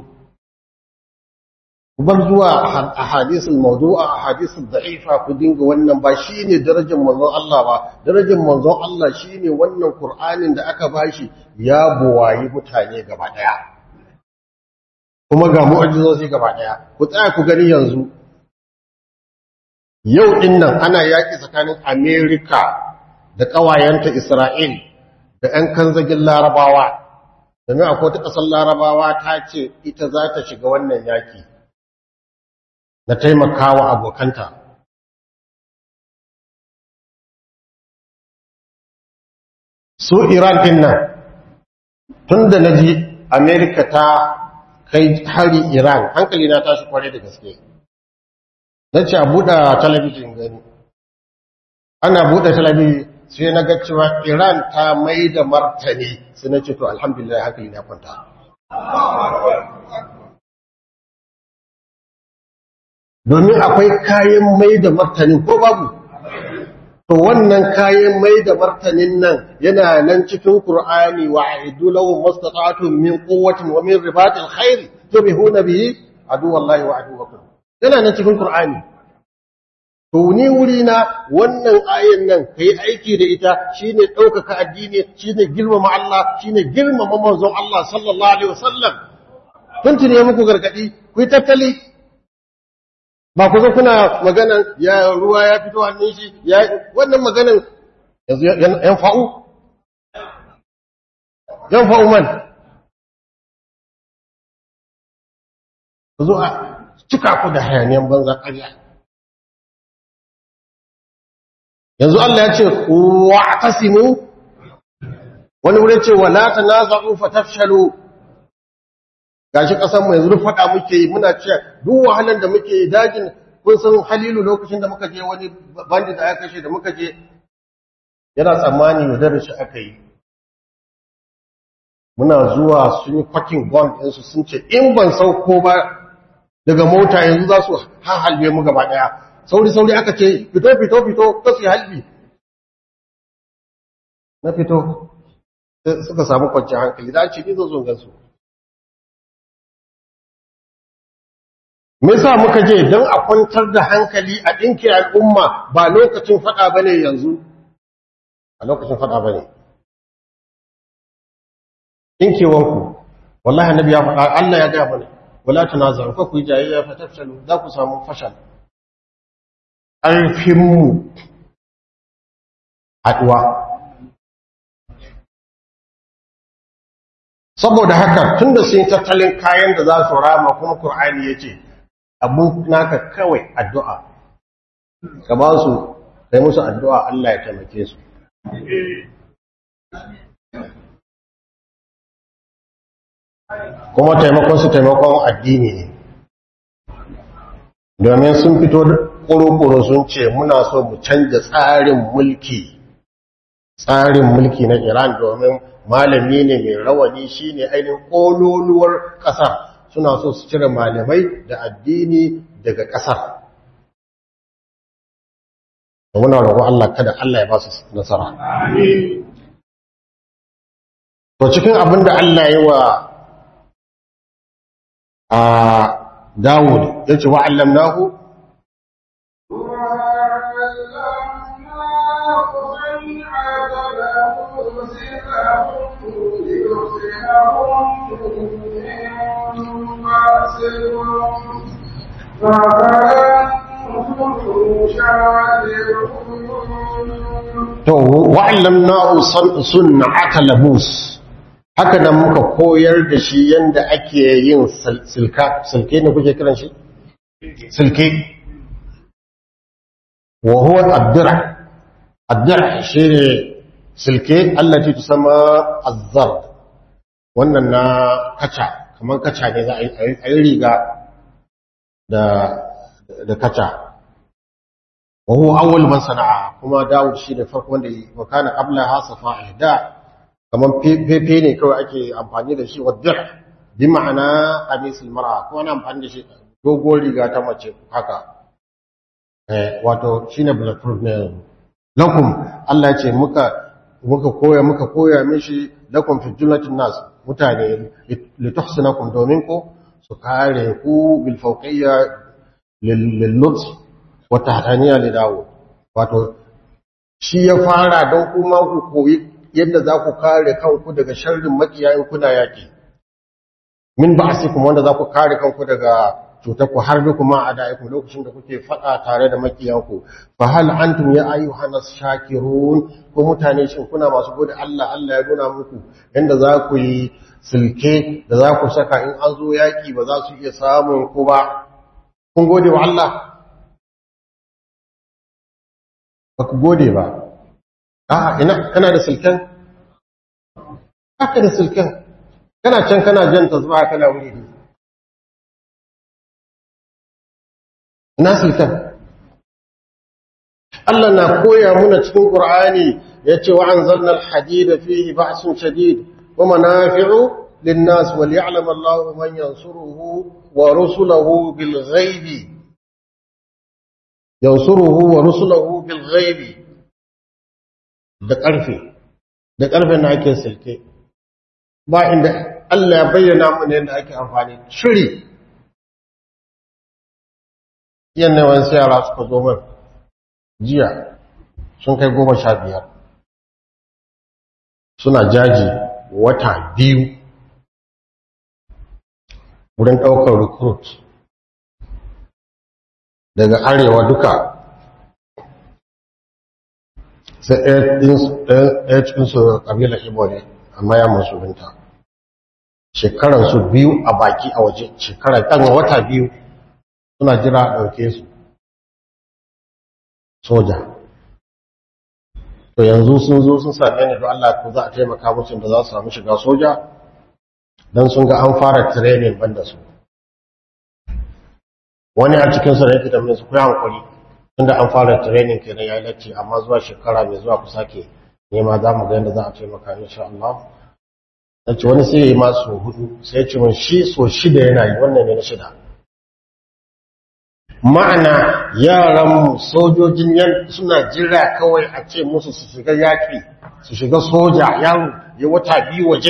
[SPEAKER 1] ku bar zuwa ahadisul mawdu'a ahadisul da'ifa ku dinga wannan ba shine darajar manzon Allah ba darajar manzon Allah shine wannan Qur'anin da aka bashi ya buwayi mutane gaba ɗaya kuma ga mu'ajizozi gaba ɗaya ku tsaya ku gani yanzu yau ɗin nan ana yaƙi tsakanin Amerika da ƙawayenta Isra'il da ‘yan kanzagin larabawa, domin akwai ta ƙasar larabawa ta ce ita za ta shiga wannan yaƙi na taimakawa abokanta. Su Iran ɗin nan, tun da na ji Amerika ta kai hari Iran, hankali na tashi kwarai da gaske. na ce a buɗe talabijin gani ana buɗe talabijin sai na ga cewa iran ta mai da martani sai na ce to alhamdulillah hankali na kwanta domin akwai kayan mai da martanin ko babu to wannan kayan mai da martanin nan yana nan cikin qur'ani wa aidu lahum mastata'tum min quwwatin wa min ribatil khair tubihuna bihi adu wallahi wa aduwakum yana nan cikin Kur'ani. To ni wuri na wannan ayan nan ka yi aiki da ita shi ne ɗaukaka addini shi ne girmama Allah shi ne girmama manzon Allah sallallahu Alaihi wasallam. Kun tuni muku gargaɗi, ku yi tattali. Ba ku zo kuna maganan ya ruwa ya fito hannun shi, ya wannan maganan yanzu yan fa'u? Yan fa'u man. Ku zo a cika ku da hayaniyan banza ƙarya yanzu Allah ya ce wa tasimu wani wurin ce wa la tanaza'u fatafshalu gashi kasan mu yanzu duk fada muke yi muna cewa duk wahalan da muke yi dajin kun san Halilu lokacin da muka je wani bandit da aka kashe da muka je yana tsammani da darashi aka yi muna zuwa sun yi kwakin gun ɗinsu sun ce in ban sauko ba daga mota yanzu za su halbe mu gaba daya sauri-sauri aka ce fito fito fito ka su halbi na fito suka samu kwanciyar hankali da ce ni zo zungan su me sa muka je don a kwantar da hankali a ɗinke al'umma ba lokacin faɗa ba ne yanzu a lokacin faɗa ba ne ɗinkewanku wallahi annabi ya faɗa Allah ya gaya mana wala tunazaru fa ku yi jayayya fa tafshalu za ku samu fashal ƙarfinmu haɗuwa saboda haka tun da sun yi tattalin kayan da za su rama kuma Kur'ani ya ce abin naka kawai addu'a ka ba su kai musu addu'a Allah ya taimake su kuma taimakon su taimakon addini ne domin sun fito ƙuruƙuru sun ce muna so mu canja tsarin mulki tsarin mulki na iran domin malami ne mai rawani shi ne ainihin ƙololuwar ƙasa suna so su cire malamai da addini daga ƙasar muna roƙon Allah kada Allah ya ba su nasara to cikin abin da Allah yi wa a Dawud ya ce wa'allam nahu to wa'allam nahu sun'ata labus haka nan muka koyar da shi yanda ake yin silka silke ne kuke kiran shi silke wa huwa ad-dir' ad-dir' shine silke allati tusamma az-zard wannan na kaca kaman kaca ne za a yi riga da da kaca wa huwa awwal man sana'a kuma Dawud shi da farko wanda yi wa kana qabla ha safa'a da kaman fefe ne kawai ake amfani da shi wa dir bi ma'ana qamisul mar'a ko ana amfani da shi dogon riga ta mace haka eh wato shine bulletproof ne lakum Allah ya ce muka muka koya muka koya mishi lakum fi jumlatin nas mutane lituhsinakum domin ko su kare ku bil fawqiyya lil lutf wa tahtaniya li dawo wato shi ya fara don kuma ku koyi yadda za ku kare kanku daga sharrin makiyayin kuna yaki min ba'asikum wanda za ku kare kanku daga cutar ku har bi kuma a da'iku lokacin da kuke faɗa tare da makiyanku fa hal antum ya ayyuhan shakirun ko mutane shin kuna masu gode Allah Allah ya nuna muku yanda za ku yi silke da za ku saka in an zo yaki ba za su iya samun ku ba kun gode wa Allah ba ku gode ba a'a ina kana da silken haka da silken kana can kana jan tasbaha kana wuri nasilkan Allah na koya muna cikin Qur'ani yace wa anzalna al-hadida fihi ba'sun shadid wa manafi'u lin-nas wal ya'lam Allahu man yansuruhu wa rusuluhu bil ghaibi yansuruhu wa rusuluhu bil ghaibi da karfe da karfe na ake silke ba inda Allah ya bayyana mana yadda ake amfani shiri yadda wani yara suka zo min jiya sun kai goma sha biyar suna jaji wata biyu wurin ɗaukar recruit daga arewa duka sai ɗaya cikinsu ƙabilar ibo ne amma ya musulunta shekaransu biyu a baki a waje shekara ɗan wata biyu suna jira a ɗauke su soja to yanzu sun zo sun same ni don Allah ko za a taimaka musu da za su samu shiga soja don sun ga an fara training banda su wani a cikin su da yake tambayin su ku yi hankuri tunda an fara training kenan ya lacce amma zuwa shekara mai zuwa ku sake nema za mu ga yadda za a taimaka insha Allah na ce wani sai ya yi masu hudu sai ya ce mun shi so shida yana yi wannan ne na shida ma'ana yaran sojojin yan suna jira kawai a ce musu su shiga yaƙi su shiga soja yaro ya wata biyu waje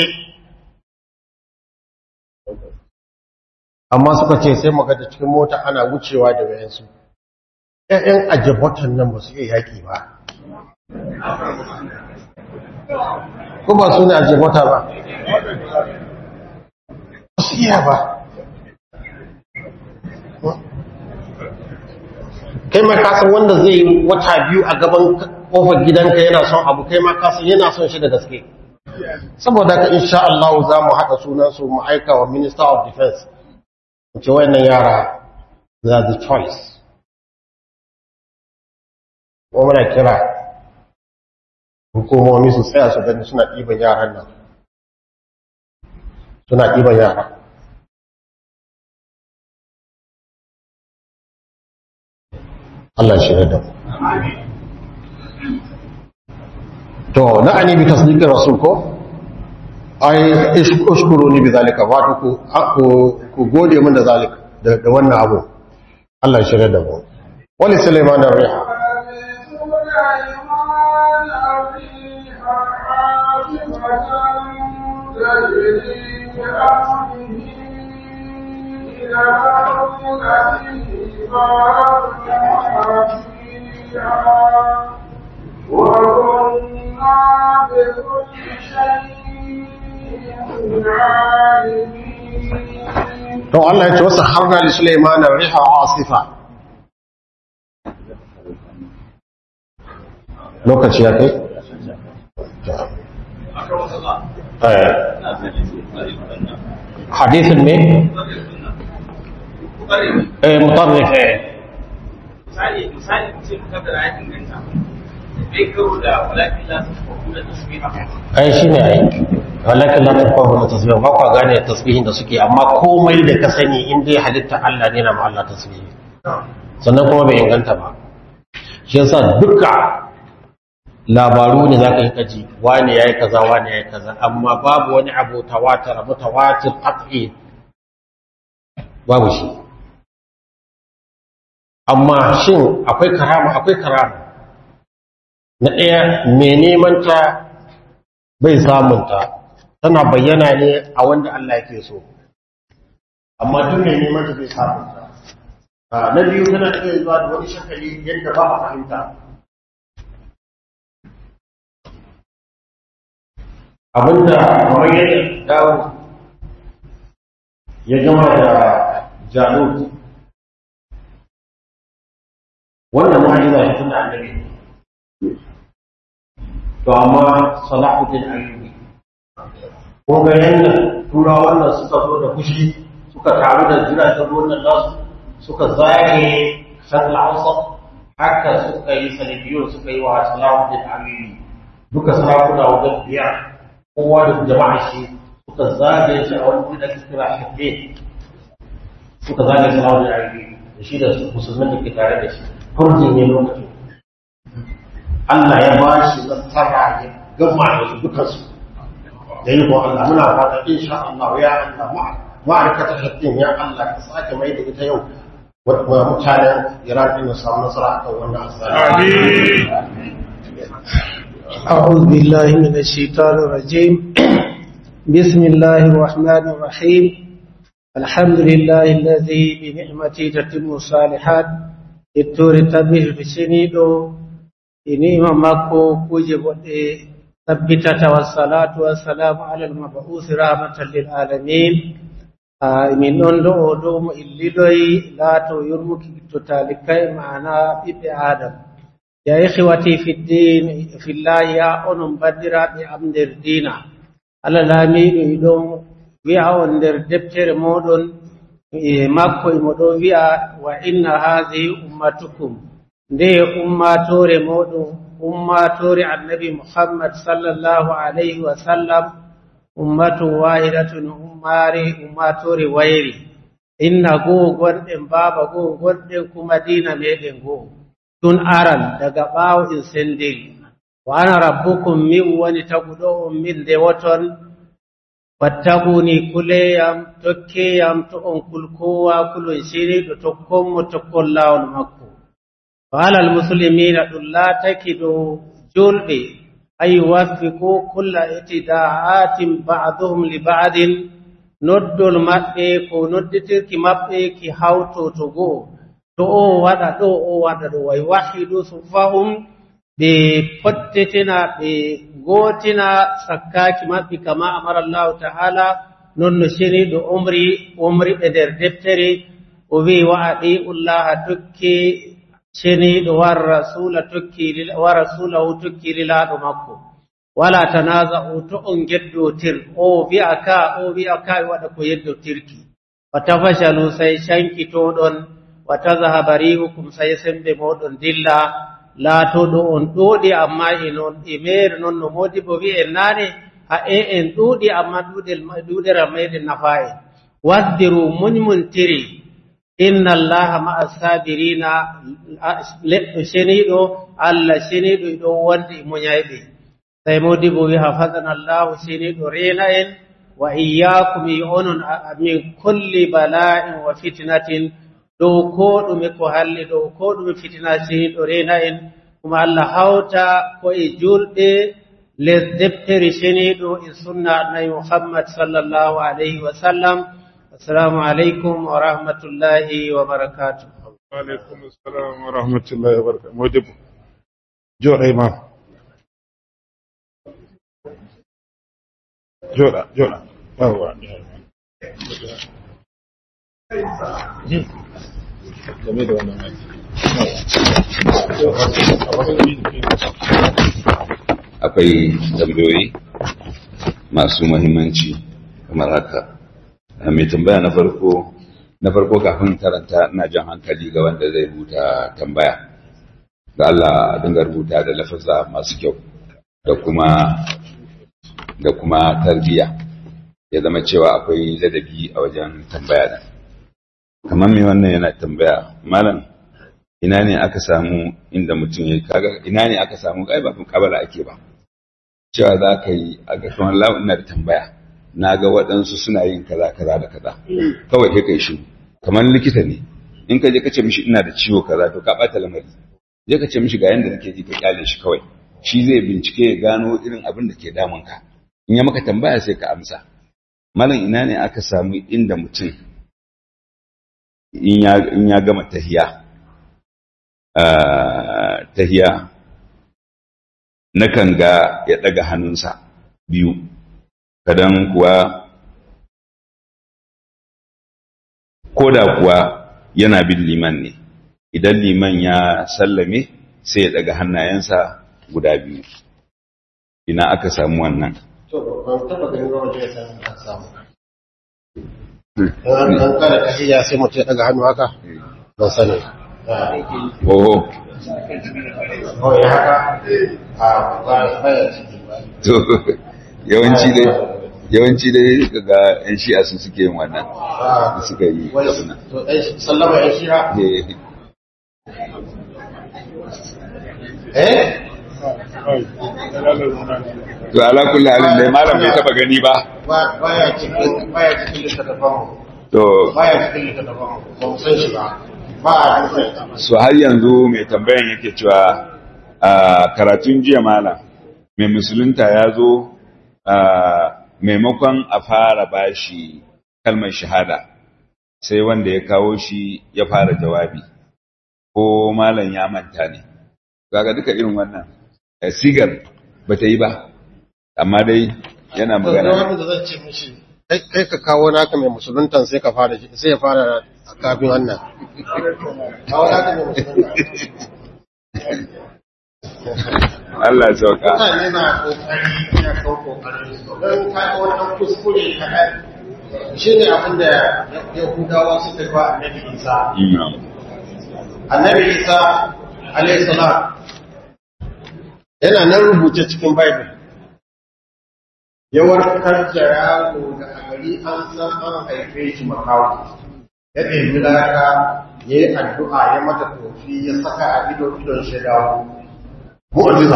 [SPEAKER 1] amma suka ce sai maga da cikin mota ana wucewa da wayansu ƴaƴan ajabatan nan ba su iya yaƙi ba ko ba su ne ajabata ba ba su iya ba kai ma kasan wanda zai yi wata biyu a gaban kofar gidanka yana son abu kai ma kasan yana son shi da gaske saboda ka insha Allah za mu haɗa sunan su mu aika wa Minister of Defense ce wayannan yara they are the choice ko muna kira hukumomi su tsaya su gani suna ɗiban yaran nan suna ɗiban yara Allah shi da mu. To, na'ani bi tasdiqir rasul ko? Ai ishkuru ni bi zalika wato ku ku ku gode min da zalika da da wannan abu. Allah shi da mu. Wali Sulaiman ar-riha.
[SPEAKER 3] وكنا بكل شيء عالمين
[SPEAKER 1] To Allah ya ce wasu harna li Sulaiman ar-riha asifa. Lokaci ya kai? Eh. Hadisin ne? Eh mutarrif eh.
[SPEAKER 5] misali misali ce mukaddara ya inganta bai karo da walakin la tasfahu da tasbiha
[SPEAKER 1] ai shi ne ai walakin la tafahu na tasbih ba kwa gane tasbihin da suke amma komai da ka sani in dai halitta Allah ne na ma Allah tasbihi sannan kuma bai inganta ba shi yasa duka labaru ne za ka yi kaji wane ya yi kaza wane ya yi kaza amma babu wani abu tawatar mutawatir qat'i babu shi amma shin akwai karama akwai karama na ɗaya mai neman ta bai samunta tana bayyana ne a wanda Allah yake so amma duk mai neman ta bai samunta na biyu tana iya zuwa da wani shakali yadda ba a fahimta abinda kamar yadda dawo ya gama da jalut wannan mu'ajiza shi tun da annabi to amma salahuddin ayyubi ko ga yanda turawan nan suka zo da fushi suka taru da jiragen ruwan nan nasu suka zage shakla hausa haka suka yi salibiyun suka yi wa salahuddin ayyubi duka sarakuna wajen biyar kowa da jama'a shi suka zage shi a wani da kira shafe suka zage salahuddin ayyubi da shi da musulmin da ke tare da shi furjin ne lokacin Allah ya ba shi nasara ya gama da su dukansu da yi ko Allah muna fata insha Allah ya Allah ma'aikata haƙƙin ya Allah ka sake mai da ita yau wa mutanen Iran din su samu nasara akan wannan asali
[SPEAKER 6] أعوذ بالله من الشيطان الرجيم بسم الله الرحمن الرحيم الحمد لله الذي بنعمته تتم الصالحات التور تبه بسنيدو إني مكو كوجب ثبتة والصلاة والسلام على المبعوث رحمة للعالمين min ɗon ɗo o ɗo mo illiɗoyi laato yurmuki to talikai ma'ana ɓiɓɓe adam ya ikhwati fi din fillahi ya onon bandiraɓe am nder dina allah laamiɗo iɗon wi'a on nder deftere moɗon e makko imo ɗon wi'a wa inna hadihi ummatukum nde ummatore moɗon ummatore annabi muhammad sallallahu alayhi wa sallam ummatu wahidatun ummare ummatore wayri inna goo gonɗen baaba goo gonɗen kuma dina meɗen goo tun aran daga ɓaawo in sendiri wa ana rabbukum min woni taguɗo on min nde woton fattaguni kuleyam tokkeyam to on kulkowa kulon shiriɗo tokkonmo tokkon lawol makko wa alal muslimina ɗum laataki dow julɓe أن يوفقوا كل اتداعات بعضهم لبعض noddol maɓɓe ko nodditirki maɓɓe ki hawtotogo to o waɗa ɗo o waɗa ɗo way wahidu sufahum ɓe pottetina ɓe gootina sakkaki maɓɓe kama amara allahu ta'ala non no ceniɗo omri omri ɓe nder deftere o wi wa adi'ullaha tokki ceniɗo war rasula tokki wa rasulahu tokki lilaɗo makko wala tanaza'u to on geddotir o wi'a ka o wi'a ka e waɗa ko yeddotirki wa tafashalu sai cankitoɗon wa tazahaba rihukum sai sembe moɗon dilla laatoɗo on ɗuuɗi amma enon e mere noon no modi bo wi'en naane ha e en ɗuuɗi amma ɗuuɗera meɗen nafa en waddiru muñmuntiri inna allaha ma'a sabirina leɗɗo ceniɗo allah ceniɗo ɗo wonde e muñayɓe sai modibo wi hafadana allahu ceniɗo rena en wa iyyakum i onon min kulli bala'in wa fitnatin dow ko ɗume ko halli dow ko ɗume fitina ceniɗo rena en kuma allah hawta ko e julɗe les deftere ceniɗo e sunna annabi muhammad sallllahu alayhi wa sallam السلام عليكم ورحمة الله وبركاته
[SPEAKER 3] وعليكم السلام ورحمة الله وبركاته موجب جوع إمام جوع جوع أهو game da wannan
[SPEAKER 7] akwai tambayoyi masu muhimmanci kamar haka mai tambaya na farko na farko kafin karanta ina jan hankali ga wanda zai rubuta tambaya ga Allah dinga rubuta da lafazza masu kyau da kuma da kuma tarbiyya ya zama cewa akwai ladabi a wajen tambaya da kamar mai wannan yana tambaya malam ina ne aka samu inda mutum ya kaga ina ne aka samu ai ba kabala ake ba cewa za ka yi a ga kamar lawa ina da tambaya na ga waɗansu suna yin kaza kaza da kaza kawai kai kai shi kamar likita ne in ka je ka ce mishi ina da ciwo kaza to ka ɓata lamari je ka ce mishi ga yanda nake ji ka kyale shi kawai shi zai bincike ya gano irin abin da ke damun ka in ya maka tambaya sai ka amsa malam ina ne aka samu inda mutum in ya gama tahiya tahiya nakan ga ya ɗaga hannunsa biyu kadan kuwa ko da kuwa yana bin liman ne idan liman ya sallame sai ya ɗaga hannayensa guda biyu ina aka samu wannan
[SPEAKER 1] to ban taba ganin ruwan da ya san an samu an an kara tahiyya sai mutum ya daga hannu haka ban sani
[SPEAKER 7] oho
[SPEAKER 1] oh ya haka a ba baya ciki ba
[SPEAKER 7] to yawanci dai yawanci dai ga yan shi'a su suke yin wannan da suka yi
[SPEAKER 1] wai
[SPEAKER 7] abin nan.
[SPEAKER 1] to ɗan sallama ya shira
[SPEAKER 7] Eh,
[SPEAKER 1] eh
[SPEAKER 7] to ala kulli halin dai malam bai taba gani ba
[SPEAKER 1] ba baya cikin baya cikin littattafan mu
[SPEAKER 7] to
[SPEAKER 1] baya cikin littattafan mu ba mu san shi ba ba a dukkan
[SPEAKER 7] so har yanzu mai tambayan yake cewa a karatun jiya malam mai musulunta ya zo a maimakon a fara bashi kalmar shahada sai wanda ya kawo shi ya fara jawabi ko malam ya manta ne kaga duka irin wannan eh, sigar ba ta yi ba amma dai yana
[SPEAKER 1] da
[SPEAKER 7] magana
[SPEAKER 1] wanda da zan ce mishi kai kai ka kawo naka mai musuluntan sai ka fara sai ya fara kafin wannan kawo naka mai musuluntan
[SPEAKER 7] Allah ya sauka
[SPEAKER 1] mutane na kokari ya kawo kokarin su don ka wani ɗan kuskure kaɗan shi ne abin da yahudawa suka ba annabi isa
[SPEAKER 7] Mm.
[SPEAKER 1] annabi isa alayhi salam yana nan rubuce cikin bible ya warkar da yaro da a gari an san an haife shi makawo ya ɗebi laka ya yi addu'a ya mata tofi ya saka a idon idon shi dawo mu'jiza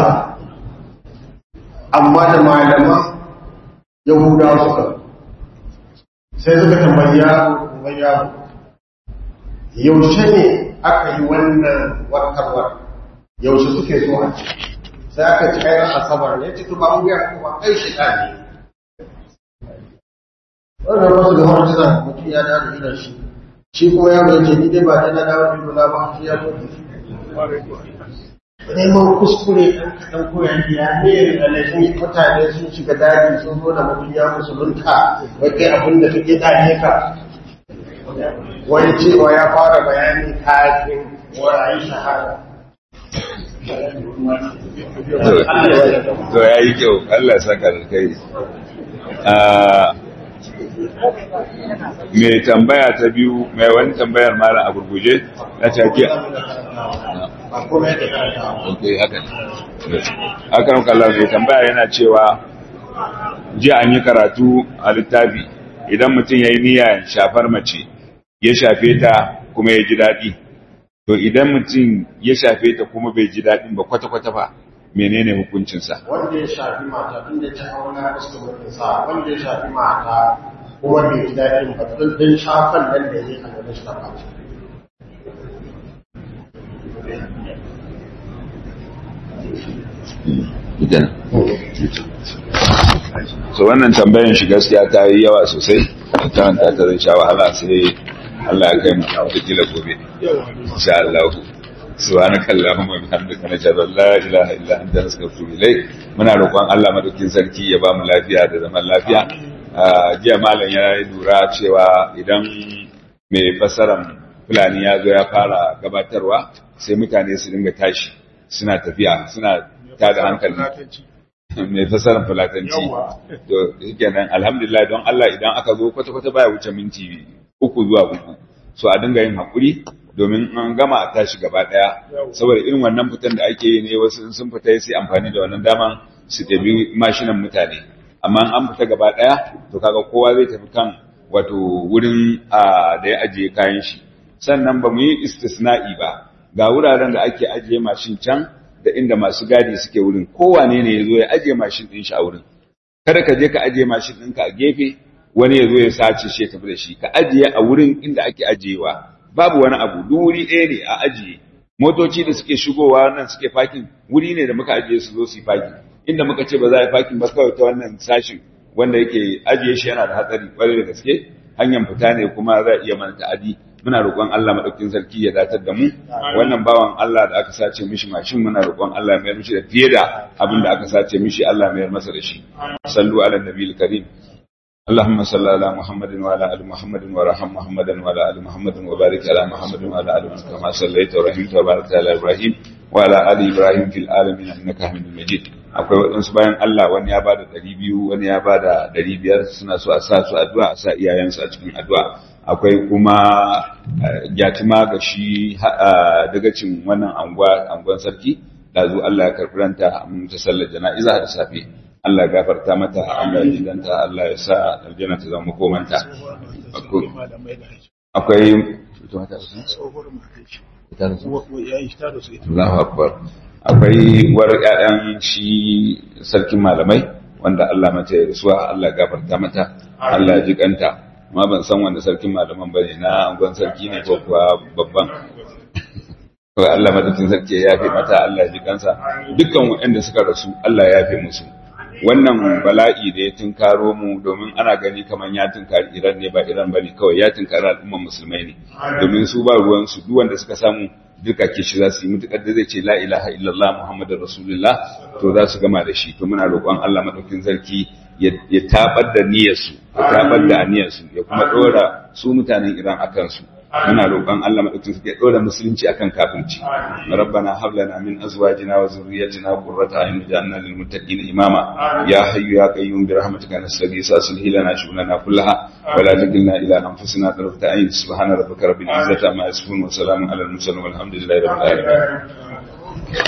[SPEAKER 1] amma da malaman yahudawa suka sai suka tambayi yaro kuma yaro yaushe ne aka yi wannan warkarwar yaushe suke so a ci sai aka ci kayan asabar ne ciki ba mu ya kuma kai shi ne wannan wasu ga wani suna mutum ya dawo da shi shi kuma ya ce ni dai ba ta na dawo da dola ba shi ya mutu neman kuskure ɗan kaɗan koyan ya ne da laifin mutane sun shiga daji sun zo da mutum ya musulunta wai kai abin da kake dane ka wani cewa ya fara bayani kafin warayi shahada
[SPEAKER 7] to ya yi kyau Allah ya saka da kai mai tambaya ta biyu mai wani tambayar mara a gurguje na take
[SPEAKER 1] ba kuma yake karanta
[SPEAKER 7] ok haka ne akan kallon mai tambaya yana cewa jiya an yi karatu a littafi idan mutum ya yi niyya shafar mace ya shafe ta kuma ya ji daɗi to idan mutum ya shafe ta kuma bai ji daɗin ba kwata-kwata ba menene hukuncinsa
[SPEAKER 1] wanda ya shafi mata tun da ta auna fuskar mutum sa wanda ya shafi mata kuma bai ji daɗin ba tun din shafan nan da ya yi a gaban shi ta ba
[SPEAKER 7] Idan. so wannan tambayan shi gaskiya ta yi yawa sosai karanta ta zai sha wahala sai Allah ya kai mu da kila gobe insha Allah subhanaka allahumma wa bihamdika nashhadu an la ilaha illa anta nastaghfiruka wa ilayk muna roƙon Allah madaukin sarki ya ba mu lafiya da zaman lafiya Ah, jiya malam ya yi lura cewa idan mai fasaran fulani ya zo ya fara gabatarwa sai mutane su dinga tashi suna tafiya suna tada hankali mai fasarar fulatanci to kenan alhamdulillah don Allah idan aka zo kwata-kwata baya wuce minti uku zuwa uku so a dinga yin hakuri domin an gama a tashi gaba daya saboda irin wannan fitan da ake yi ne wasu in sun fita sai amfani da wannan daman su ɗabi mashinan mutane amma an fita gaba daya to kaga kowa zai tafi kan wato wurin a da ya ajiye kayan shi sannan ba mu yi istisna'i ba ga wuraren da ake ajiye mashin can da inda masu gadi suke wurin kowane ne ya zo ya ajiye mashin ɗin shi a wurin kada ka je ka ajiye mashin ɗinka a gefe wani ya zo ya sace shi ya tafi da shi ka ajiye a wurin inda ake ajiyewa babu wani abu duk wuri ɗaya ne a ajiye motoci da suke shigowa nan suke fakin wuri ne da muka ajiye su zo su yi fakin inda muka ce ba za a yi fakin ba kawai ta wannan sashin wanda yake ajiye shi yana da hatsari kwarai da gaske hanyar fita ne kuma za a iya mana ta'adi muna roƙon Allah madaukakin sarki ya datar da mu wannan bawan Allah da aka sace mishi mashin muna roƙon Allah ya mayar mishi da fiye da abin da aka sace mishi Allah ya mayar masa da shi sallu ala nabiyil karim اللهم صل على محمد وعلى ال محمد وارحم محمدا وعلى ال محمد وبارك على محمد وعلى ال محمد كما صليت ورحمت وباركت على ابراهيم وعلى ال ابراهيم في العالمين انك حميد مجيد akwai waɗansu bayan Allah wani ya bada ɗari biyu wani ya bada ɗari biyar suna so a sa su addu'a a sa iyayensu a cikin addu'a akwai kuma gyatima ga shi dagacin wannan anguwa anguwan sarki ɗazu Allah ya karɓi ranta mun ta sallar jana'iza da safe Allah ya gafarta mata Allah ya jidanta Allah ya sa aljanna ta zama komanta akwai Allahu akbar akwai war ƴaƴan shi sarkin malamai wanda Allah mata ya rasuwa Allah ya gafarta mata Allah ya jikanta amma ban san wanda sarkin malaman bane na angon sarki ne ko kuwa babban kawai Allah madaukin sarki ya yafe mata Allah ya jikansa dukkan waɗanda suka rasu Allah ya yafe musu wannan bala'i da ya tunkaro mu domin ana gani kamar ya tunkari Iran ne ba Iran bane kawai ya tunkari al'umman musulmai ne domin su ba ruwan su duk wanda suka samu duka ke shi za su yi mutukar da zai ce la ilaha illallah muhammadur rasulullah to za su gama da shi to muna roƙon Allah madaukin sarki ya tabar da niyyarsu ya tabar da aniyarsu ya kuma dora su mutanen Iran akan su muna roƙon Allah madaukakin sarki ya dora musulunci akan kafirci rabbana hab lana min azwajina wa zurriyyatina qurrata a'yun waj'alna lil muttaqina imama ya hayyu ya qayyum bi rahmatika nastaghith aslih lana shughlana kullaha wa la takilna ila anfusina tarfata a'yun subhana rabbika rabbil izzati amma yasifun wa salamun alal mursalin walhamdulillahi rabbil alamin